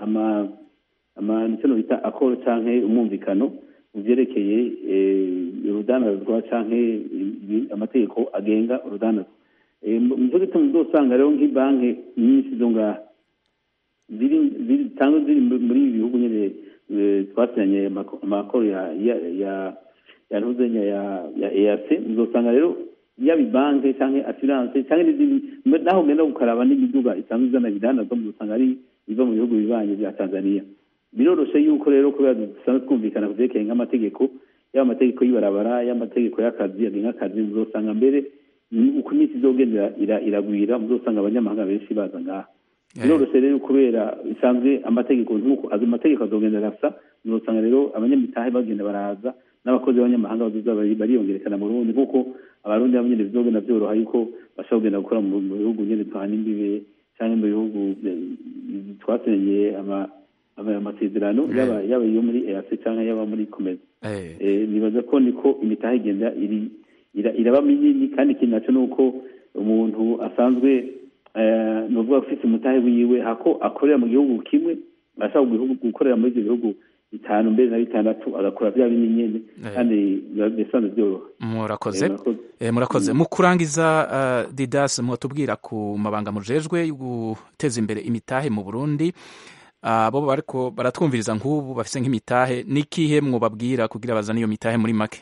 icyo bita akoro cyangwa umwumvikano mu byerekeye urudanazwa cyangwa amategeko agenga urudanazwa mu gituma uzasanga rero nk'ibanki nyinshi zo ngaha zitanga ziri muri ibi bihugu nyine twasinyanye amakoro ya ya ntuzenya ya EAC uzasanga rero yaba ibanki cyangwa assurance cyangwa n'izindi naho ugenda gukaraba n'imiduga isanzwe izana ibidanazwa uzasanga ari iva mu bihugu bibanye bya Tanzania biroroshye yuko rero kubera dusanzwe twumvikana ku byerekeye nk'amategeko yaba amategeko y'ibarabara y'amategeko y'akazi agenga akazi uzasanga mbere uko iminsi izogenda iragwira muzosanga abanyamahanga benshi baza ngaha biroroshye rero kubera bisanzwe amategeko nk'uko azo mategeko azogenda arasa muzosanga rero abanyamitahe bagenda baraza n'abakozi b'abanyamahanga bazoza bariyongerekana mu rundi nk'uko abarundi nabo nyine bizogenda byoroha yuko bashobora kugenda gukora mu bihugu nyine duhana imbibe cyangwa mu bihugu twasenyeye amasezerano yaba iyo muri eac cyangwa yaba muri komeza nibaza ko niko imitahe igenda iri iraba minini kandi ikintu nacyo ni uko umuntu asanzwe ni ukuvuga ufite umutahe wiwe hako akorera mu gihugu kimwe ashaka gukorera muri ibyo bihugu bitanu mbere na bitandatu agakora bya bindi nyine kandi bisanzwe byoroha murakoze murakoze mu kurangiza didas mwatubwira ku mabanga mujejwe yo guteza imbere imitahe mu burundi abo bariko baratwumviriza nk'ubu bafite nk'imitahe n'ikihe mwubabwira kugira bazane iyo mitahe muri make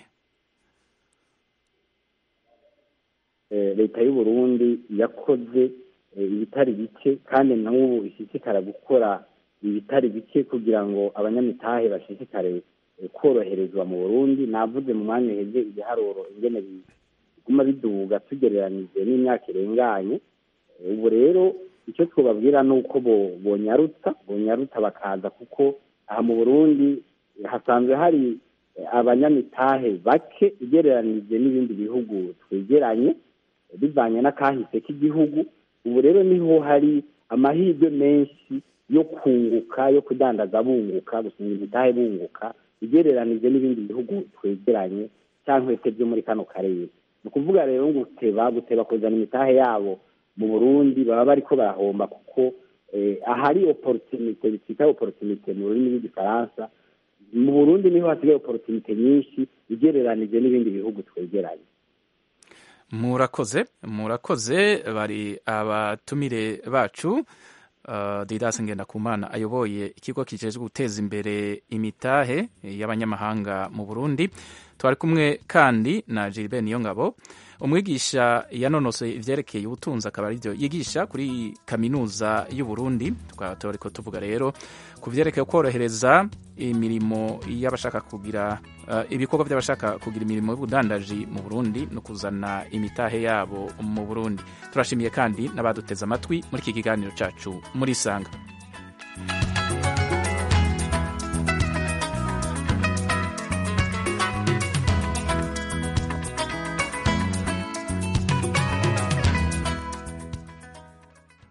leta y'u Burundi yakoze ibitari bike kandi n'ubu ishishikara gukora ibitari bike kugira ngo abanyamitahe bashishikare koroherezwa mu burundi navuze mu mwanya uheze ibiharuro ingene biguma biduga tugereranije n'imyaka irenganye ubu rero icyo twababwira ni uko bonyarutsa bonyarutsa bakaza kuko aha mu burundi hasanzwe hari abanyamitahe bake ugereranije n'ibindi bihugu twegeranye bivanye n'akahise k'igihugu ubu rero niho hari amahirwe menshi yo kunguka yo kudandaza bunguka gusinga imitahe bunguka ugereranije n'ibindi bihugu twegeranye cyangwa se byo muri kano karere ni ukuvuga rero ngo guteba guteba kuzana imitahe yabo mu burundi baba bariko barahomba kuko ahari oporotinite bitwita oporotinite mu rurimi rw'igifaransa mu burundi niho hasigaye oporotinite nyinshi ugereranije n'ibindi bihugu twegeranye murakoze murakoze bari abatumire bacu uh, didas ngendakumana ayoboye ikigo kijejwe guteza imbere imitahe y'abanyamahanga mu burundi twari kumwe kandi na Gilbert Niyongabo umwigisha yanonosoye ivyerekeye ubutunzi akaba arivyo yigisha kuri kaminuza y'u Burundi tukaba turiko tuvuga rero ku vyerekeye korohereza imirimo y'abashaka kugira uh, ibikorwa by'abashaka kugira imirimo y'ubudandaji mu Burundi no kuzana imitahe yabo mu Burundi turashimiye kandi n'abaduteze amatwi muri iki kiganiro cacu muri sanga